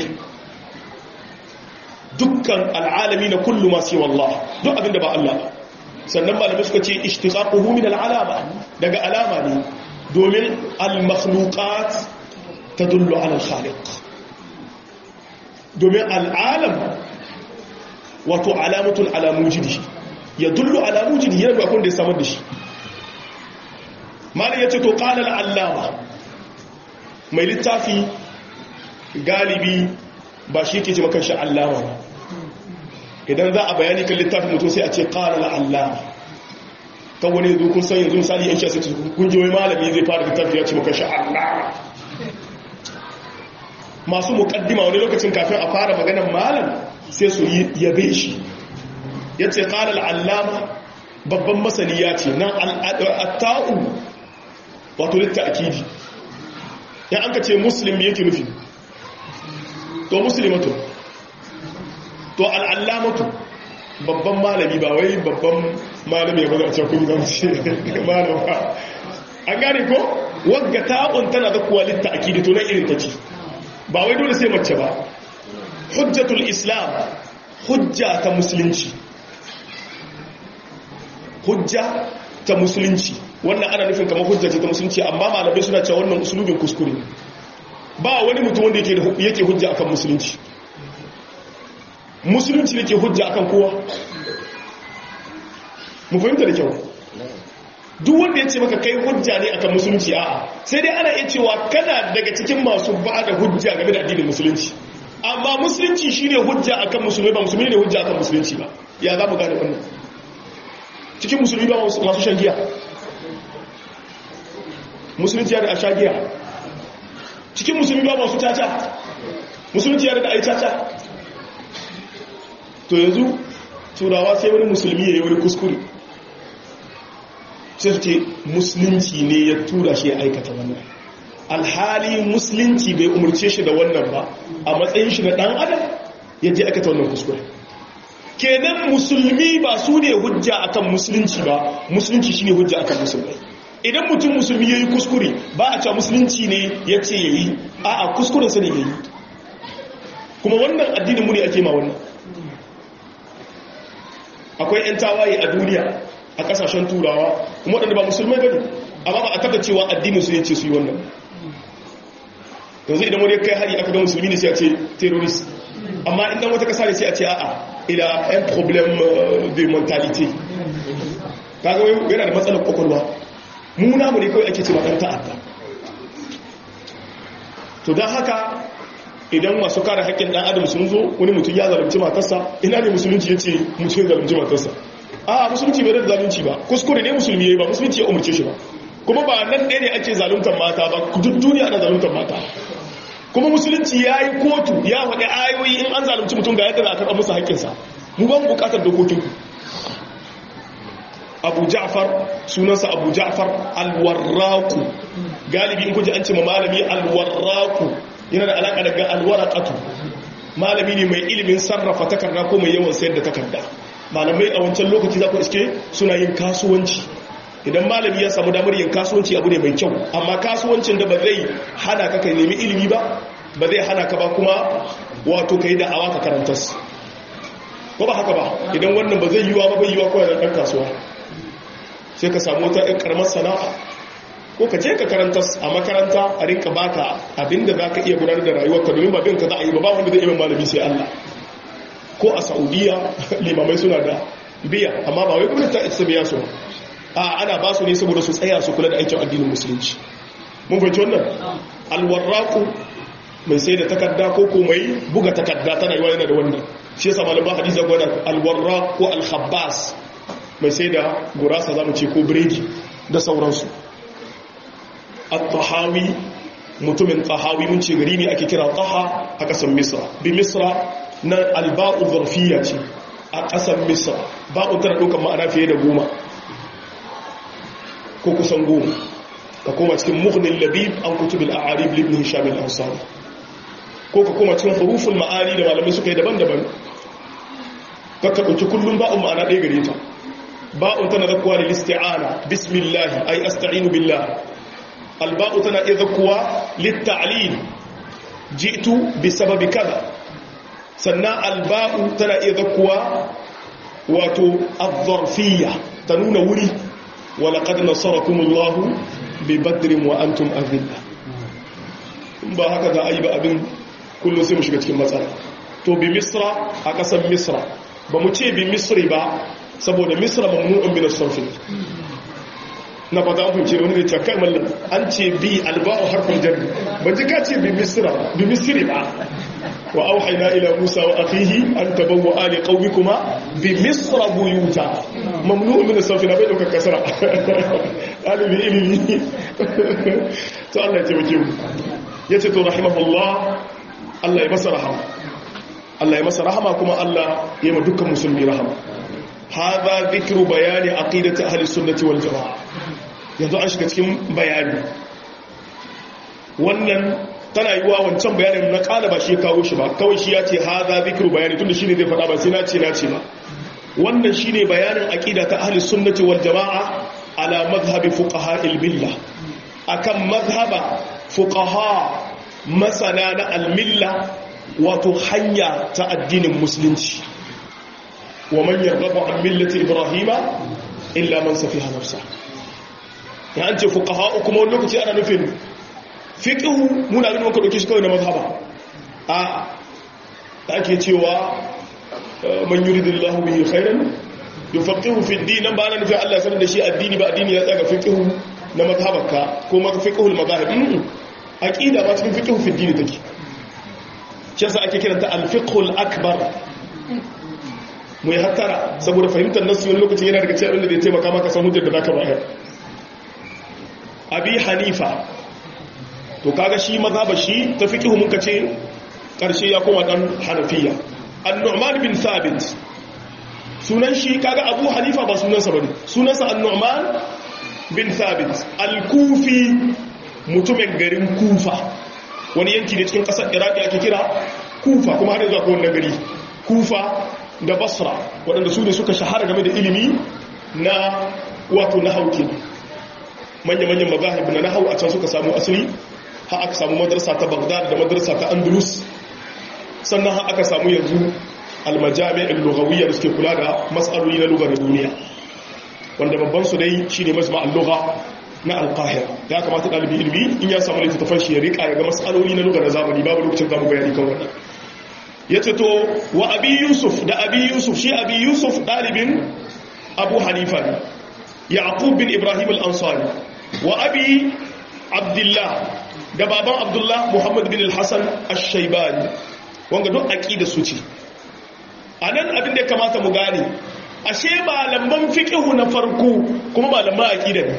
dukkan al'alami na kullu ma siwa Allah duk abinda ba Allah sannan malamai suka ce ishtiqaquhu min al'alama daga alama ne domin al-makhluqat تدل على الخالق domin al'alam wato alamatun alamujidi ya dullu alamujidi yana bakon da ya samar da shi malin ya ce to ƙalar allama mai littafi galibi ba shi ke ce makan shi allama ba idan za a bayani kan littafin mutum sai a ce ƙalar allama kan wani yanzu kun san yanzu misali yan shi a sai kungiyoyi malami zai fara littafi ya ce makan shi allama masu mukaddima wani lokacin kafin a fara maganar malam sai su yi yabe shi ya ce ƙalar allama babban masani ya ce nan al'atta'u wato litta akidi ya an ka ce muslim yake nufi to muslimatu to al'allamatu babban malami ba wai babban malami ya baza a cikin gamshi malama an gane ko wagga ta'un tana da kuwa litta akidi to na irin ta ce ba wai dole sai mace ba hujjatul islam hujja ta musulunci hujja ta musulunci wannan ana nufin kamar hujja ce ta musulunci amma malamai suna cewa wannan usulubin kuskure ba wani mutum wanda yake hujja akan musulunci musulunci ne ke hujja akan kowa mu fahimta da kyau duk wanda ya ce maka kai hujja ne akan musulunci a'a sai dai ana iya cewa kana daga cikin masu ba da hujja game da addinin musulunci amma musulunci shine hujja akan musulmi ba musulmi ne hujja akan musulunci ba ya za mu gane wannan cikin musulmi ba masu shan giya musulunci ya da a sha giya cikin musulmi ba masu caca musulunci ya da a yi caca to yanzu turawa sai wani musulmi ya yi wani kuskure sai ce musulunci ne ya tura shi ya aikata wannan alhali musulunci bai umarce shi da wannan ba a matsayin shi na dan adam ya je aikata wannan kuskure kenan musulmi ba su ne hujja akan musulunci ba musulunci shine hujja akan musulmai idan mutum musulmi yayi kuskure ba a cewa musulunci ne ya ce yayi a'a kuskuren sa ne yayi kuma wannan addinin mu ne ake ma wannan akwai yan tawaye a duniya a kasashen turawa kuma waɗanda ba musulmai ba ne amma ba a taɓa cewa addinin su yace su yi wannan yanzu idan wani kai hari aka ga musulmi ne sai a ce terrorist amma idan wata kasa ne sai a ce a'a ila un problème de mentalité kaga wai yana da matsalar kwakwalwa mu namu ne kawai ake ce ɗan ta'adda to don haka idan masu kare haƙƙin ɗan adam sun zo wani mutum ya zalunci matarsa ina ne musulunci ya ce mutum ya zalunci matarsa a musulunci bai da zalunci ba kuskure ne musulmi ya yi ba musulunci ya umarce shi ba kuma ba nan ɗaya ne ake zaluntar mata ba duk duniya ana zaluntar mata kuma musulunci ya yi kotu ya faɗi ayoyi in an zalunci mutum ga yadda za a karɓar musu haƙƙinsa mu ban buƙatar dokokinku abu ja'far sunansa abu ja'far alwarraku galibi in kuji an ce ma malami alwarraku yana da alaƙa daga alwarakatu malami ne mai ilimin sarrafa takarda ko mai yawan sayar da takarda malamai a wancan lokaci za ku iske suna yin kasuwanci idan malami ya samu damar yin kasuwanci abu ne mai kyau amma kasuwancin da ba zai hana ka kai nemi ilimi ba ba zai hana ka ba kuma wato ka yi da'awa ka karantas ko ba haka ba idan wannan ba zai yiwa ba bai yiwa kawai da ɗan kasuwa sai ka samu wata ɗan ƙaramar sana'a ko ka je ka karantas a makaranta a rinka baka abinda za ka iya gudanar da rayuwarka domin ba bin ka za a yi ba ba wanda zai iya malami sai Allah ko a saudiya limamai suna da biya amma ba wai gwamnati ta isa biya su a ana ba su ne saboda su tsaya su kula da aikin addinin musulunci mun fahimci wannan alwarraku mai sai da takarda ko ko mai buga takarda tana yiwa yana da wannan shi yasa malaman hadisi ga da alwarraq ko alkhabbas mai sai da gurasa zamu ce ko biredi da sauransu at-tahawi mutumin tahawi mun ce gari ne ake kira taha a kasan misra bi misra na alba'u zarfiya ce a ƙasar misra ba'u tana ɗaukar ma'ana fiye da goma ko kusan goma ka koma cikin muhnin labib an kutubin a'arib libnin shamil ansari ko ka koma cikin hurufin ma'ani da malamai suka yi daban-daban ka ka ɗauki kullum ba'un ma'ana ɗaya gare ta ba'un tana zakuwa da listi'ana bismillahi ai asta'inu billah alba'u tana iya zakuwa litta'lil ji'tu bi sababi kaza sannan alba'u tana iya zakuwa wato azzarfiyya ta nuna wuri walaƙad nasarakumullahu bi badrin wa antum azilla ba haka za a yi ba abin kullum sai mu shiga cikin matsala to bi misra a ƙasar misra ba mu ce bi misri ba saboda misra mamnu'un min as-sarf na fata an fahimce wani da ce kai mallam an ce bi alba'u harfin jarri ban ji ka ce bi misra bi misri ba wa auhayna ila musa wa akhihi an tabawwa ali qaumikuma bi misra buyuta mamnu'un min as-sarf na bai dauka kasara alibi ilimi to Allah ya taimake mu yace to rahimahullah Allah ya masa rahama Allah ya masa rahama kuma Allah ya ma dukkan musulmi rahama hadha dhikru bayani aqidati ahli sunnati wal jamaa yanzu an shiga cikin bayani wannan tana yi wa wancan bayanin na kala ba shi kawo shi ba kawai shi ya ce hadha dhikru bayani tunda shine zai faɗa ba sai na ce na ce ba wannan shine bayanin aqida ta ahli sunnati wal jamaa ala madhhabi fuqaha al billah akan madhhaba fuqaha masana na al-milla wato hanya ta addinin musulunci wa man yarghabu an millati ibrahima illa man safiha nafsa ya an ce fuqaha kuma wani lokaci ana nufin fiqhu muna ganin wanka dauke shi kawai na mazhaba a ake cewa man yuridillahu bihi khairan yufaqihu fi ad-din nan ba ana nufin Allah sanar da shi addini ba addini ya tsaga fiqhu na mazhabarka ko ma fiqhul mazahib aqida ba cikin fiqhu fi ad-din take shi yasa ake kiranta al-fiqhul akbar mu yi hattara saboda fahimtar nasu wani lokacin yana daga cikin abin da zai taimaka maka san hujjar da zaka bayar abi hanifa to kaga shi mazhaba shi ta fiqhu muka ce karshe ya koma dan hanafiya an-nu'man bin thabit sunan shi kaga abu hanifa ba sunansa bane sunansa an-nu'man bin thabit al-kufi mutumin garin kufa wani yanki ne cikin kasar iraki ake kira kufa kuma har yanzu akwai wannan gari kufa da basra waɗanda su ne suka shahara game da ilimi na wato na hauki manya-manyan mazahib na nahau a can suka samu asali ha aka samu madarsa ta bagdad da madarsa ta andalus sannan ha aka samu yanzu almajami'in lugawiyya da suke kula da matsaloli na lugar duniya wanda babban su dai shine majma'al lugha na alqahira ya kamata dalibi ilimi in ya samu littattafan shi ya rika ya ga matsaloli na lugar zamani babu lokacin zamu bayani kan wannan yace to wa abi yusuf da abi yusuf shi abi yusuf dalibin abu hanifa ne yaqub bin ibrahim al-ansari wa abi abdullah da baban abdullah muhammad bin al-hasan ash-shaybani wanga duk aqida su ce anan abin da ya kamata mu gane ashe malaman fiqhu na farko kuma malaman aqida ne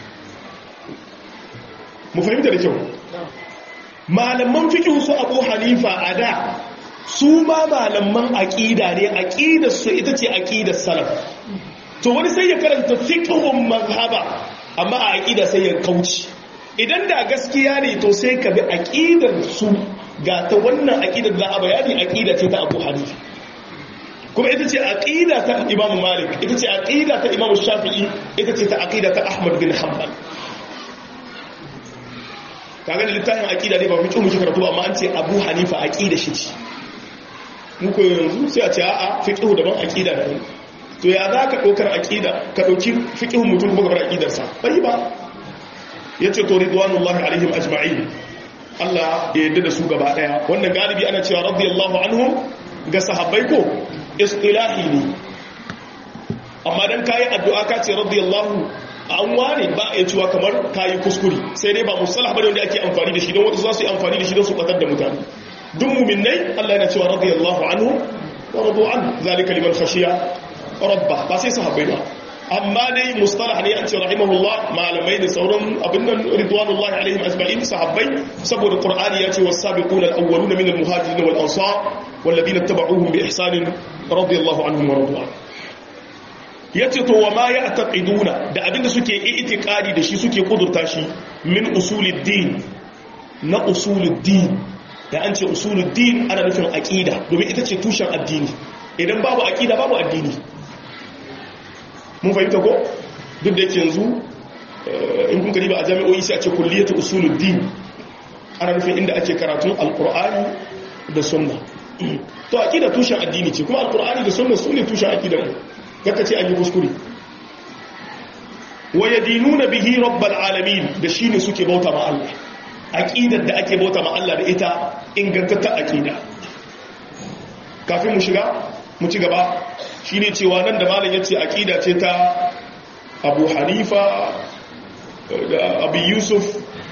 mu fahimta da kyau malaman fiqhu su abu hanifa a da su ma malaman aqida ne aqidar su ita ce aqidar salaf to wani sai ya karanta fiqhun mazhaba amma a aqida sai ya kauci idan da gaskiya ne to sai ka bi aqidar su ga ta wannan aqidar da a bayani aqida ce ta Abu Hanifa kuma ita ce aqida ta Imam Malik ita ce aqida ta Imam Shafi'i ita ce ta aqida ta Ahmad bin Hanbal kaga da littafin aqida ne ba mu kimu karatu ba amma an ce Abu Hanifa aqida shi ce muku yanzu sai a ce a'a fiqhu daban aqida daban to ya za ka ɗaukar aƙida ka ɗauki fiƙihun mutum kuma gabar aƙidarsa bai ba ya ce to ridwanullahi alaihim ajma'in Allah ya yadda da su gaba ɗaya wannan galibi ana cewa radiyallahu anhum ga sahabbai ko istilahi ne amma dan kayi addu'a ka ce radiyallahu an wane ba a cewa kamar kayi kuskure sai dai ba musalah bane wanda ake amfani da shi don wasu za su yi amfani da shi don su kwatar da mutane duk muminai Allah yana cewa radiyallahu anhu wa radu an zalika liman khashiya rabba ba sai sahabbai ba amma dai mustalah ne an ce rahimahullah malamai da sauran abin nan ridwanullahi alaihim ajma'in sahabbai saboda qur'ani ya ce was-sabiquna al-awwaluna min al-muhajirin wal ansar wal ladina tabauhum bi ihsan radiyallahu anhum wa radu yace to wa ma ya'taqiduna da abinda suke i'tiqadi da shi suke kudurta shi min usuluddin na usuluddin da an ce usuluddin ana nufin aqida domin ita ce tushen addini idan babu aqida babu addini mun fahimta ko duk da yake yanzu in kun ba a jami'o'i sai a ce kulliyatu usuluddin ana nufin inda ake karatun alqur'ani da sunna to aqida tushen addini ce kuma alqur'ani da sunna sune tushen aqida mu kaka ce an yi kuskure wa yadinuna bihi rabbal alamin da shine suke bauta ma Allah aqidar da ake bauta ma Allah da ita ingantatta aqida kafin mu shiga mu ci gaba shi ne cewa nan da malam ya ce aƙida ce ta abu hanifa da abu yusuf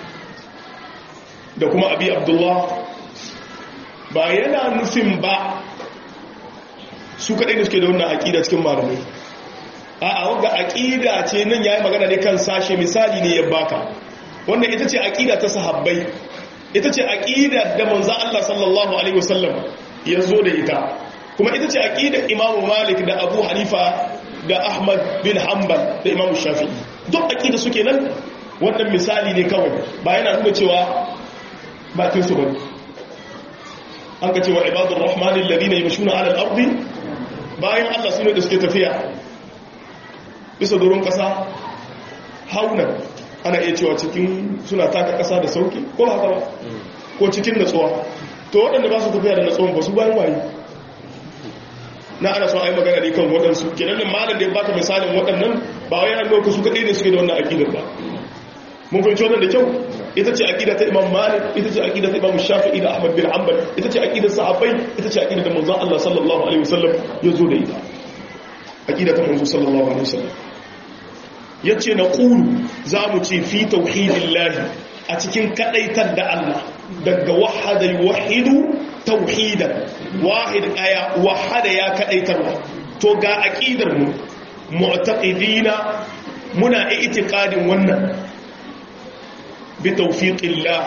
da kuma abu abdullah ba yana nufin ba su kaɗai da suke da wannan aƙida cikin malamai a a wadda aƙida ce nan ya yi magana ne kan sashe misali ne ya baka wannan ita ce aƙida ta sahabbai ita ce aqida da manzo Allah sallallahu alaihi wasallam ya zo da ita kuma ita ce aqidar Imam Malik da Abu Hanifa da Ahmad bin Hanbal da Imam Shafi'i duk aqida suke nan wannan misali ne kawai ba yana nuna cewa bakin su bane an ka cewa ibadur rahmanil ladina yamshuna ala al-ardi bayan Allah sune da suke tafiya bisa doron kasa haunan ana iya cewa cikin suna taka kasa da sauki ko ba haka ba ko cikin natsuwa to waɗanda ba su tafiya da natsuwan ba su bayan waye na ana so a yi magana ne kan waɗansu kenan nan malam da ya baka misalin waɗannan ba wai yana nuna su kaɗai ne suke da wannan aƙidar ba mun fahimci wannan da kyau ita ce aƙida ta imam malik ita ce aƙida ta imam shafi'i da ahmad bin hanbal ita ce aƙidar sahabbai ita ce aƙida da manzon Allah sallallahu alaihi wasallam ya zo da ita aƙida ta manzo sallallahu alaihi wasallam yace na qulu za mu ce fi tauhidillahi a cikin kadaitar da Allah daga wahada yuwahidu tauhidan wahid aya wahada ya kadaitarwa to ga aqidar mu mu'taqidina muna i'tiqadin wannan bi tawfiqillah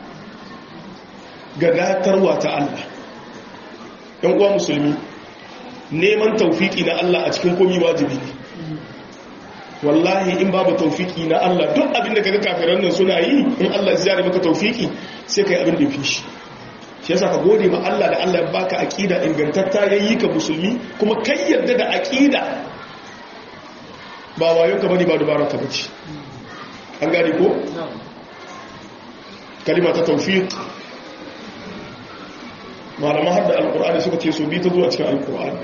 ga datarwa ta Allah dan uwa musulmi neman tawfiki na Allah a cikin komai wajibi ne wallahi in babu taufiki na Allah duk abin da kaga kafiran nan suna yi in Allah ya zare maka taufiki sai kai abin da yafi shi shi yasa ka gode ma Allah da Allah ya baka aqida ingantatta yayi ka musulmi kuma kai yarda da aqida ba wayon ka bane ba dubara ka bace an gane ko kalima ta tawfiq malama hadda alqur'ani suka ce so bi ta zuwa cikin alqur'ani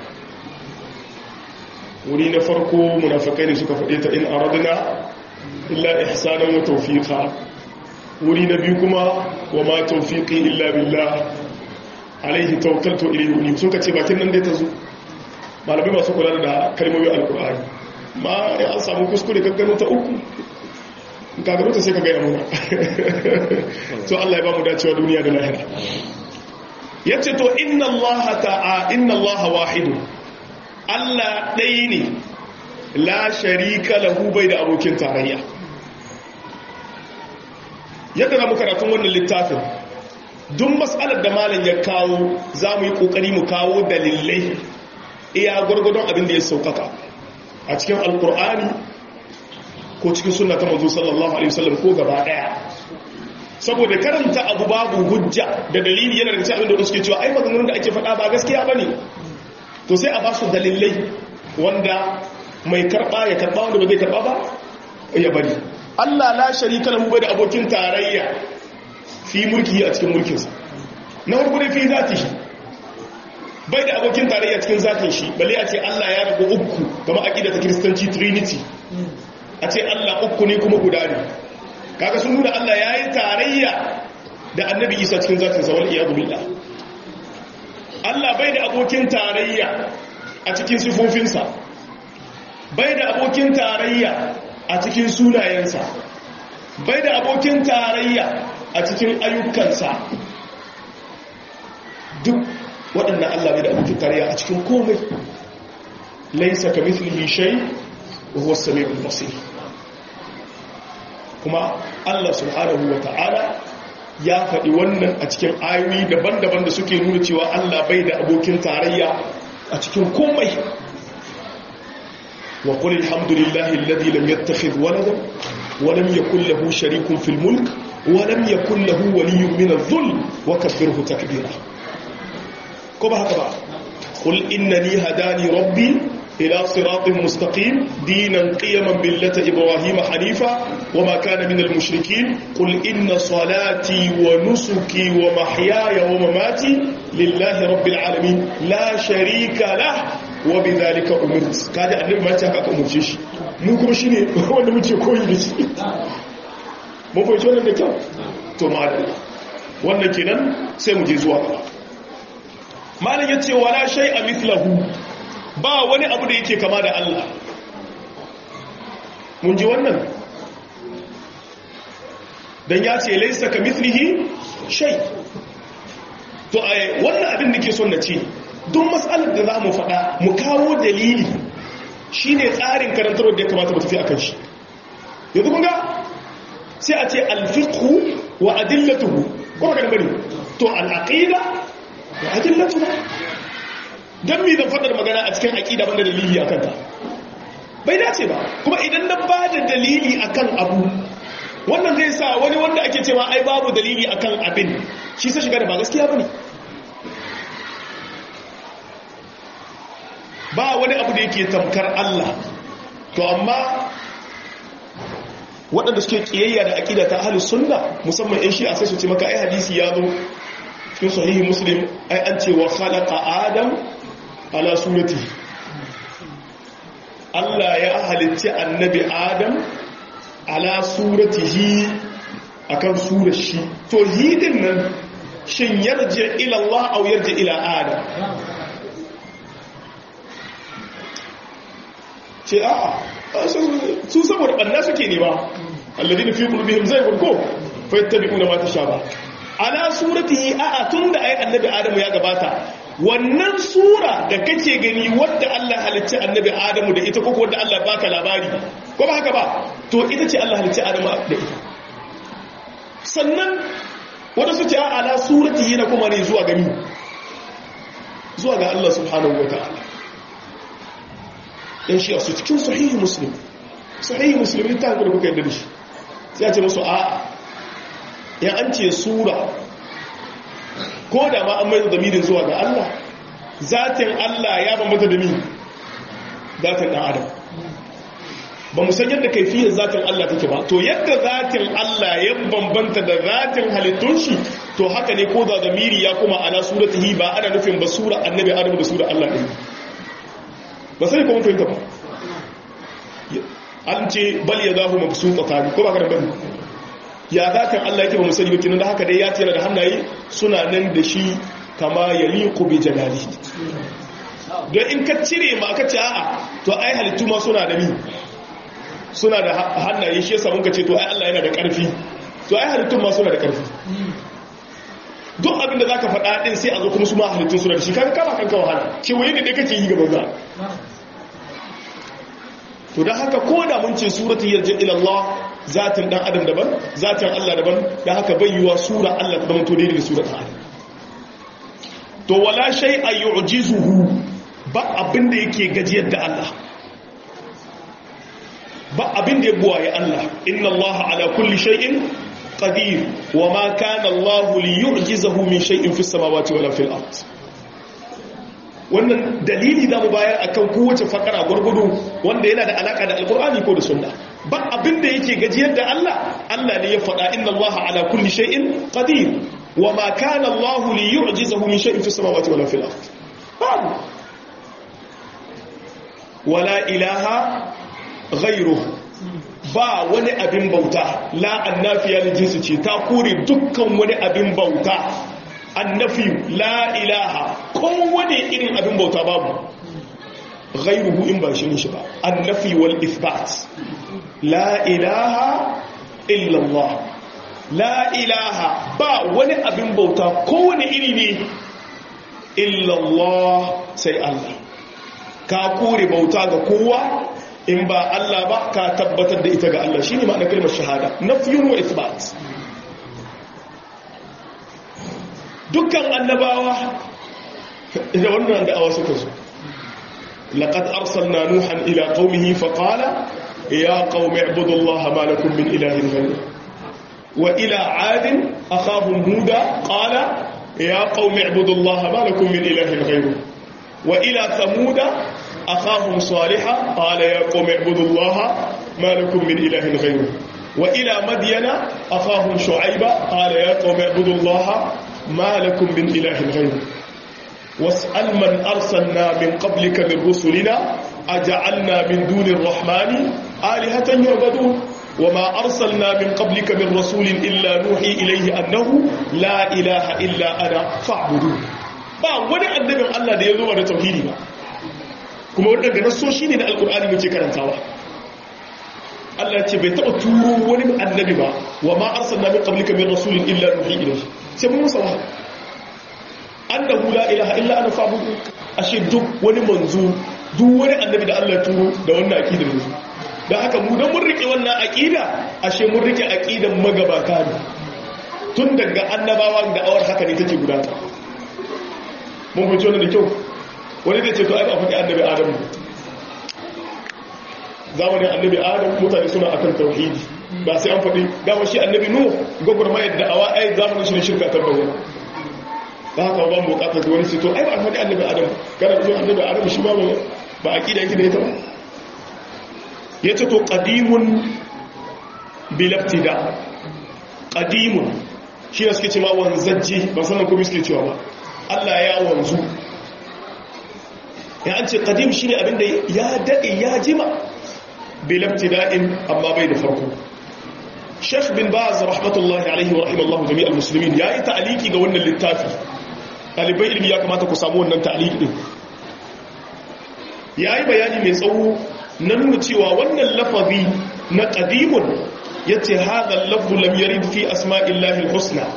wuri na farko munafikai ne suka faɗe ta in aradna illa ihsanan wa tawfiqa wuri na biyu kuma wa ma tawfiqi illa billah alaihi tawakkaltu ilayhi uni suka ce bakin nan dai ta zo malamai masu kula da kalmomin alqur'ani ma ya an samu kuskure gaggano ta uku in ka gano ta sai ka ga yamuna to Allah ya ba mu dacewa duniya da lahira yace to inna allaha ta'a inna allaha wahidun Allah ɗaya ne la sharika lahu bai da abokin tarayya yadda na karatun wannan littafin duk matsalar da malam ya kawo za mu yi ƙoƙari mu kawo dalilai iya gwargwadon abin da ya saukaka a cikin alkur'ani ko cikin suna ta mazu sallallahu alaihi wasallam ko gaba ɗaya saboda karanta abu babu hujja da dalili yana da cikin abin da suke cewa ai maganganun da ake faɗa ba gaskiya ba ne to sai a ba su dalilai wanda mai karba ya karba wanda ba zai karba ba ya bari Allah la sharika lahu bai da abokin tarayya fi mulki a cikin mulkinsa na farko dai fi zati shi bai da abokin tarayya cikin zatin shi balle a ce Allah ya rabu uku kamar aqida ta kristanci trinity a ce Allah uku ne kuma guda ne kaga sun nuna Allah yayi tarayya da annabi Isa cikin zatin sa wal iyad billah Allah bai da abokin tarayya a cikin sifofinsa bai da abokin tarayya a cikin sunayensa bai da abokin tarayya a cikin ayyukansa duk waɗannan Allah bai da abokin tarayya a cikin komai laisa ka mithlihi shay wa huwa as-sami'ul basir kuma Allah subhanahu wa ta'ala ya faɗi wannan a cikin ayoyi daban-daban da suke nuna cewa Allah bai da abokin tarayya a cikin komai wa qul alhamdulillahi alladhi lam yattakhidh waladan wa lam yakul lahu sharikun fil mulk wa lam yakul lahu waliyyun min adh-dhulm wa kabbirhu takbira ko ba haka ba qul innani hadani rabbi إلى صراط مستقيم دينا قيما بالله إبراهيم حنيفا وما كان من المشركين قل إن صلاتي ونسكي ومحياي ومماتي لله رب العالمين لا شريك له وبذلك أمرت كاد أنه ما تحقق أمرتش نوكم شيني وانا متي كوي لشي mun fahimci wannan da kyau to ma'adala wannan kenan sai mu je zuwa gaba malam yace wala shay'a mithlahu ba wani abu da yake kama da Allah mun ji wannan dan ya ce laisa ka mithlihi shay to ai wannan abin da ke son na ce duk matsalar da za mu faɗa mu kawo dalili shine tsarin karantarwar da ya kamata mu tafi akan shi yanzu kun ga sai a ce alfiqhu wa adillatuhu ko ka bari to al-aqida da adillatu dan me zan fadar magana a cikin aqida banda dalili akan ta bai dace ba kuma idan na bada dalili akan abu wannan zai sa wani wanda ake cewa ai babu dalili akan abin shi sai shiga da ba gaskiya bane ba wani abu da yake tamkar Allah to amma waɗanda suke ƙiyayya da aƙida ta ahlus sunna musamman in shi a sai su ce maka ai hadisi ya zo cikin sahihi muslim ai an ce wa khalaqa adam ala surati Allah ya halicci annabi adam ala suratihi akan surar shi to hidin nan shin yarji ila Allah aw yarji ila adam ce a su saboda ɓanna suke ne ba alladina fi qulubihim zaygun ko fa yattabi'una ma tashaba ala suratihi a a tunda ai annabi adamu ya gabata wannan sura da kake gani wadda Allah halicci annabi adamu da ita ko wadda Allah baka labari ko ba haka ba to ita ce Allah halicci adamu da ita sannan wanda su ce a ala suratihi na kuma ne zuwa gani zuwa ga Allah subhanahu wataala yan shi a su cikin sahihi muslim sahihi muslim ta hankali kuka yadda da shi sai a ce musu a ya an ce sura ko da ma an mai zamirin zuwa ga Allah zatin Allah ya bambanta da mi zatin ɗan adam ba mu san yadda kaifiyar zatin Allah take ba to yadda zatin Allah ya bambanta da zatin halittun shi to haka ne ko da zamiri ya kuma ana suratihi ba ana nufin ba sura annabi adam da sura Allah ɗin ba sai kuma fahimta ba an ce bal ya zahu mabsu tsakani ko ba ka da bane ya zakan Allah yake ba mu sani ba kinan da haka dai ya tira da hannaye suna nan da shi kama yaliqu bi jalali don in ka cire ma ka ce a'a to ai halittu ma suna da mi suna da hannaye shi yasa mun ka ce to ai Allah yana da karfi to ai halittun ma suna da karfi duk abin da zaka faɗa din sai a zo kuma su ma halittun suna da shi kaga kama kanka wahala kewaye ne dai kake yi gaban za to don haka ko da mun ce suratul yarji ila Allah zatin dan adam daban zatin Allah daban dan haka bai yiwa sura Allah ta zama to daidai da suratul adam to wala shay'a yu'jizuhu ba abin da yake gajiyar da Allah ba abin da ya buwaye Allah inna Allah ala kulli shay'in qadir wa ma kana Allah li yu'jizahu min shay'in fis samawati wala fil ard wannan dalili za mu bayar akan kowace fakara gwargwado wanda yana da alaka da alkur'ani ko da sunna ba abin da yake gajiyar da Allah Allah ne ya faɗa inna Allah ala kulli shay'in qadir wa ma kana Allah li yu'jizahu min shay'in fis samawati wala fil ard babu wala ilaha ghayruhu ba wani abin bauta la annafiya da jinsu ce ta kore dukkan wani abin bauta annafi la ilaha kowane irin abin bauta babu ghairuhu in ba shi shi ba annafi wal ithbat la ilaha illallah la ilaha ba wani abin bauta kowane iri ne illallah sai Allah ka kore bauta ga kowa in ba Allah ba ka tabbatar da ita ga Allah shine ma'anar kalmar shahada nafyun wa ithbat dukkan annabawa da wannan da'awa suka zo laqad arsalna nuhan ila qaumihi fa qala ya qaumi ibudullaha ma lakum min ilahin ghayr wa ila ad akhahum huda qala ya qaumi ibudullaha ma lakum min ilahin ghayr wa ila thamuda akhahum salihah qala ya qaumi ibudullaha ma lakum min ilahin ghayr wa ila madyana akhahum shu'ayba qala ya qaumi ibudullaha ما لكم من إله غيره واسأل من أرسلنا من قبلك من رسلنا أجعلنا من دون الرحمن آلهة يعبدون وما أرسلنا من قبلك من رسول إلا نوحي إليه أنه لا إله إلا أنا فاعبدون ba wani annabin Allah da ya zo da tauhidi ba kuma wadanda nasoshi ne da alkur'ani muke karantawa Allah ce bai taɓa turo wani annabi ba wa ma arsalna min qablika min rasulin illa nuhi ilayhi sai mun musa wahayi annahu la ilaha illa ana fa'budu ashe duk wani manzo duk wani annabi da Allah turo da wannan aqidar ne dan haka mu dan mun rike wannan aqida ashe mun rike aqidan magabata ne tun daga annabawa da awar haka ne take gudata mun fahimci wannan da kyau wani zai ce to ai ba faɗi annabi adam zamanin annabi adam mutane suna akan tauhidi ba sai an faɗi dama shi annabi nu gwagwarmayar da awa ai zamanin shi ne shirka ta bayyana da haka ba mu bukatar da wani sito ai ba faɗi annabi adam kana zuwa annabi adam shi ba ba a ƙida yake da ita ba ya ce to ƙadimun bilabtida ƙadimun shi ne suke ce ma wanzajji ba sannan kuma suke cewa ba allah ya wanzu ya an ce ƙadim shi ne abinda ya daɗe ya jima bilabtida'in amma bai da farko Sheikh bin Baz rahmatullahi alaihi wa rahimallahu jami'al muslimin yayi ta'aliki ga wannan littafi ɗalibai ilmi ya kamata ku samu wannan ta'aliki din yayi bayani mai tsawo na nuna cewa wannan lafazi na qadimun yace hadha al-lafzu lam yarid fi asma'illahi al-husna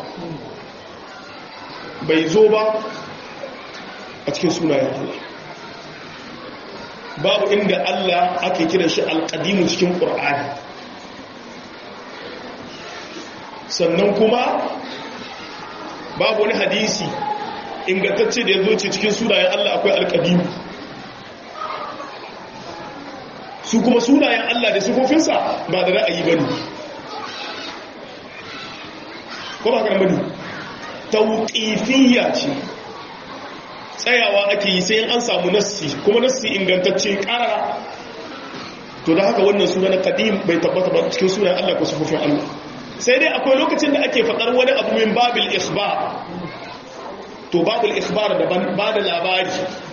bai zo ba a cikin sunayen Allah babu inda Allah ake kiran shi al-qadimu cikin Qur'ani sannan kuma babu wani hadisi ingantacce da ya zo ce cikin sunayen Allah akwai alƙadimu su kuma sunayen Allah da sufofinsa ba da ra'ayi ba ne ko ba kan bane tauƙifiyya ce tsayawa ake yi sai an samu nassi kuma nassi ingantacce ƙarara to da haka wannan suna na ƙadim bai tabbata ba cikin sunayen Allah ko sufofin Allah sai dai akwai lokacin da ake faɗar wani abu min babil ikhbar to babul ikhbar daban ba da labari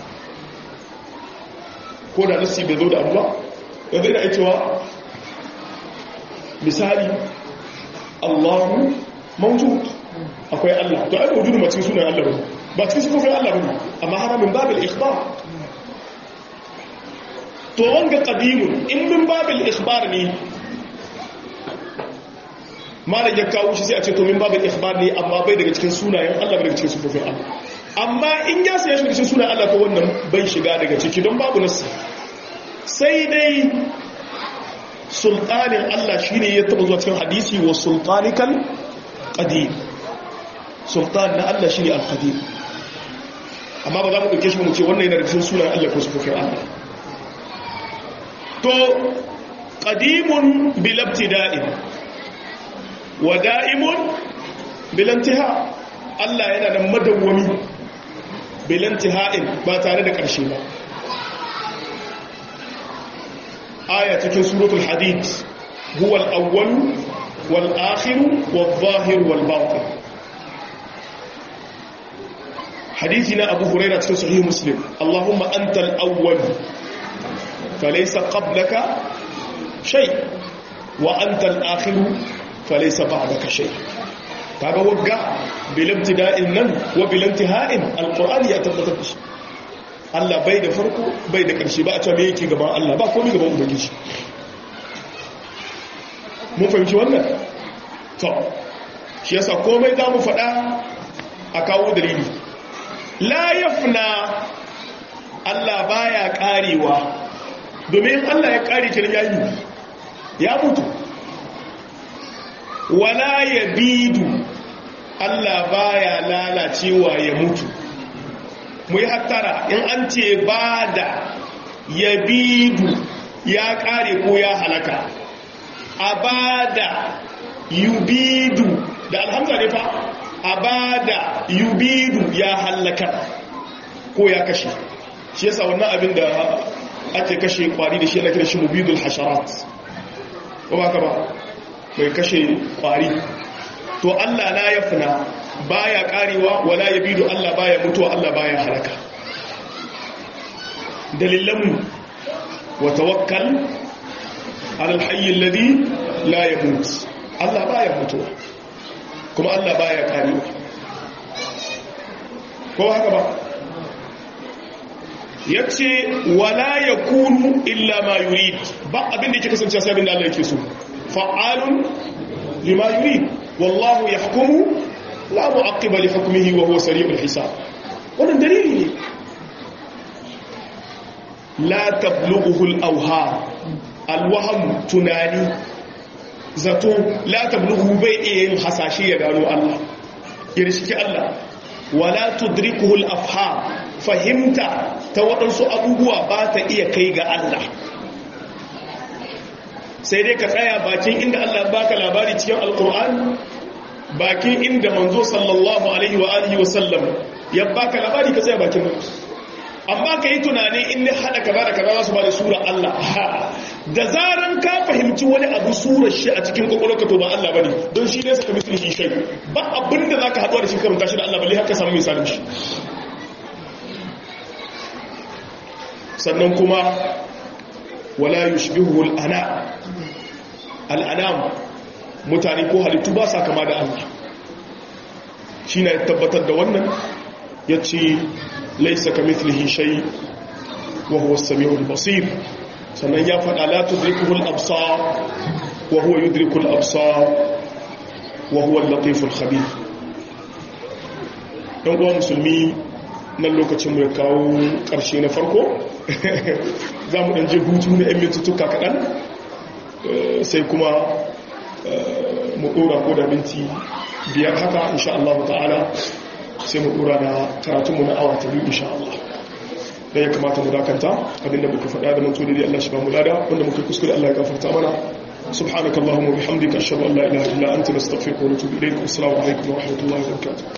ko da nasi bai zo da abu ba yanzu ina cewa misali Allahu mawjud akwai Allah to ai mawjudu ma cikin sunan Allah ba ba cikin sifofin Allah bane amma hana min babil ikhbar to wanga qadimun in min babil ikhbar ne malam ya kawo shi sai a ce to min babin ikhbar ne amma bai daga cikin sunayen Allah bai daga cikin sufofin Allah amma in ya sai shi cikin sunayen Allah ko wannan bai shiga daga ciki don babu nasu sai dai sultanin Allah shine ya taba zuwa cikin hadisi wa sultanikal qadim sultan na Allah shine al-qadim amma ba za mu dauke shi mu ce wannan yana daga cikin sunayen Allah ko sufofin Allah to qadimun bil ibtida'in wa da'imun bilantiha Allah yana da madawwami bilantiha'in ba tare da ƙarshe ba aya cikin suratul hadid huwa al-awwal wal akhir wal zahir wal batin hadisi na Abu Hurairah cikin sahih Muslim Allahumma antal awwal falaysa qablaka shay wa antal akhir falaisa ba'daka shay kaga wagga bil ibtida'in nan wa bil intiha'in alqur'ani ya tabbatar da shi Allah bai da farko bai da ƙarshe ba a ce me yake gaban Allah ba komai gaban ubangiji mun fahimci wannan to shi yasa komai za mu faɗa a kawo dalili la yafna Allah baya karewa domin Allah ya kare kin yayi ya mutu wala ya bidu Allah baya lalacewa ya mutu mu yi hattara in an ce ba da ya bidu ya kare ko ya halaka a ba da yubidu da alhamza ne fa a ba da yubidu ya halaka ko ya kashe shi yasa wannan abin da ake kashe kwari da shi ana kira shi mubidul hasharat ko ba ka ba mai kashe kwari to Allah la yafna baya karewa wala yabidu Allah baya mutuwa Allah baya halaka dalilan wa tawakkal ala alhayy alladhi la yamut Allah baya mutuwa kuma Allah baya karewa ko haka ba yace wala yakunu illa ma yurid ba abin da yake kasance sai abin da Allah yake so fa'alun lima yurid wallahu yahkumu la mu'aqqiba li hukmihi wa huwa sari'ul hisab wannan dalili ne la tablughu al-awham al-wahm tunani zato la tablughu bai iya yin hasashe ya gano Allah ya riski Allah wala tudrikuhu al-afham fahimta ta waɗansu abubuwa ba ta iya kai ga Allah sai dai ka tsaya bakin inda Allah baka labari cikin alkur'ani bakin inda manzo sallallahu alaihi wa alihi wasallam ya baka labari ka tsaya bakin nan amma ka yi tunani in ne hada kaza da kaza su ba da sura Allah da zaran ka fahimci wani abu surar shi a cikin kwakwalwarka to ba Allah bane don shi ne saka misali shi shai ba abin da zaka haɗuwa da shi karanta shi da Allah balle haka samu misalin shi sannan kuma wala yushbihu al-ana al-anam mutane ko halittu ba sa kama da Allah shi na tabbatar da wannan yace laysa kamithlihi shay wa huwa as-sami'ul basir sannan ya faɗa la tudrikuhu al-absar wa huwa yudriku al-absar wa huwa al-latif al-khabir dan uwa musulmi nan lokacin mu ya kawo ƙarshe na farko za mu ɗanje hutu na 'yan mintutuka kaɗan sai kuma mu ɗora ko da minti biyar haka insha Allah ta'ala sai mu ɗora na karatunmu na awa ta biyu insha Allah da ya kamata mu dakanta abinda muka faɗa da manto da Allah shi ba mu lada wanda muka kuskure Allah ya gafarta mana subhanakallahumma bihamdika ashhadu an la ilaha illa anta nastaghfiruka wa natubu ilayk assalamu alaikum wa rahmatullahi wa barakatuh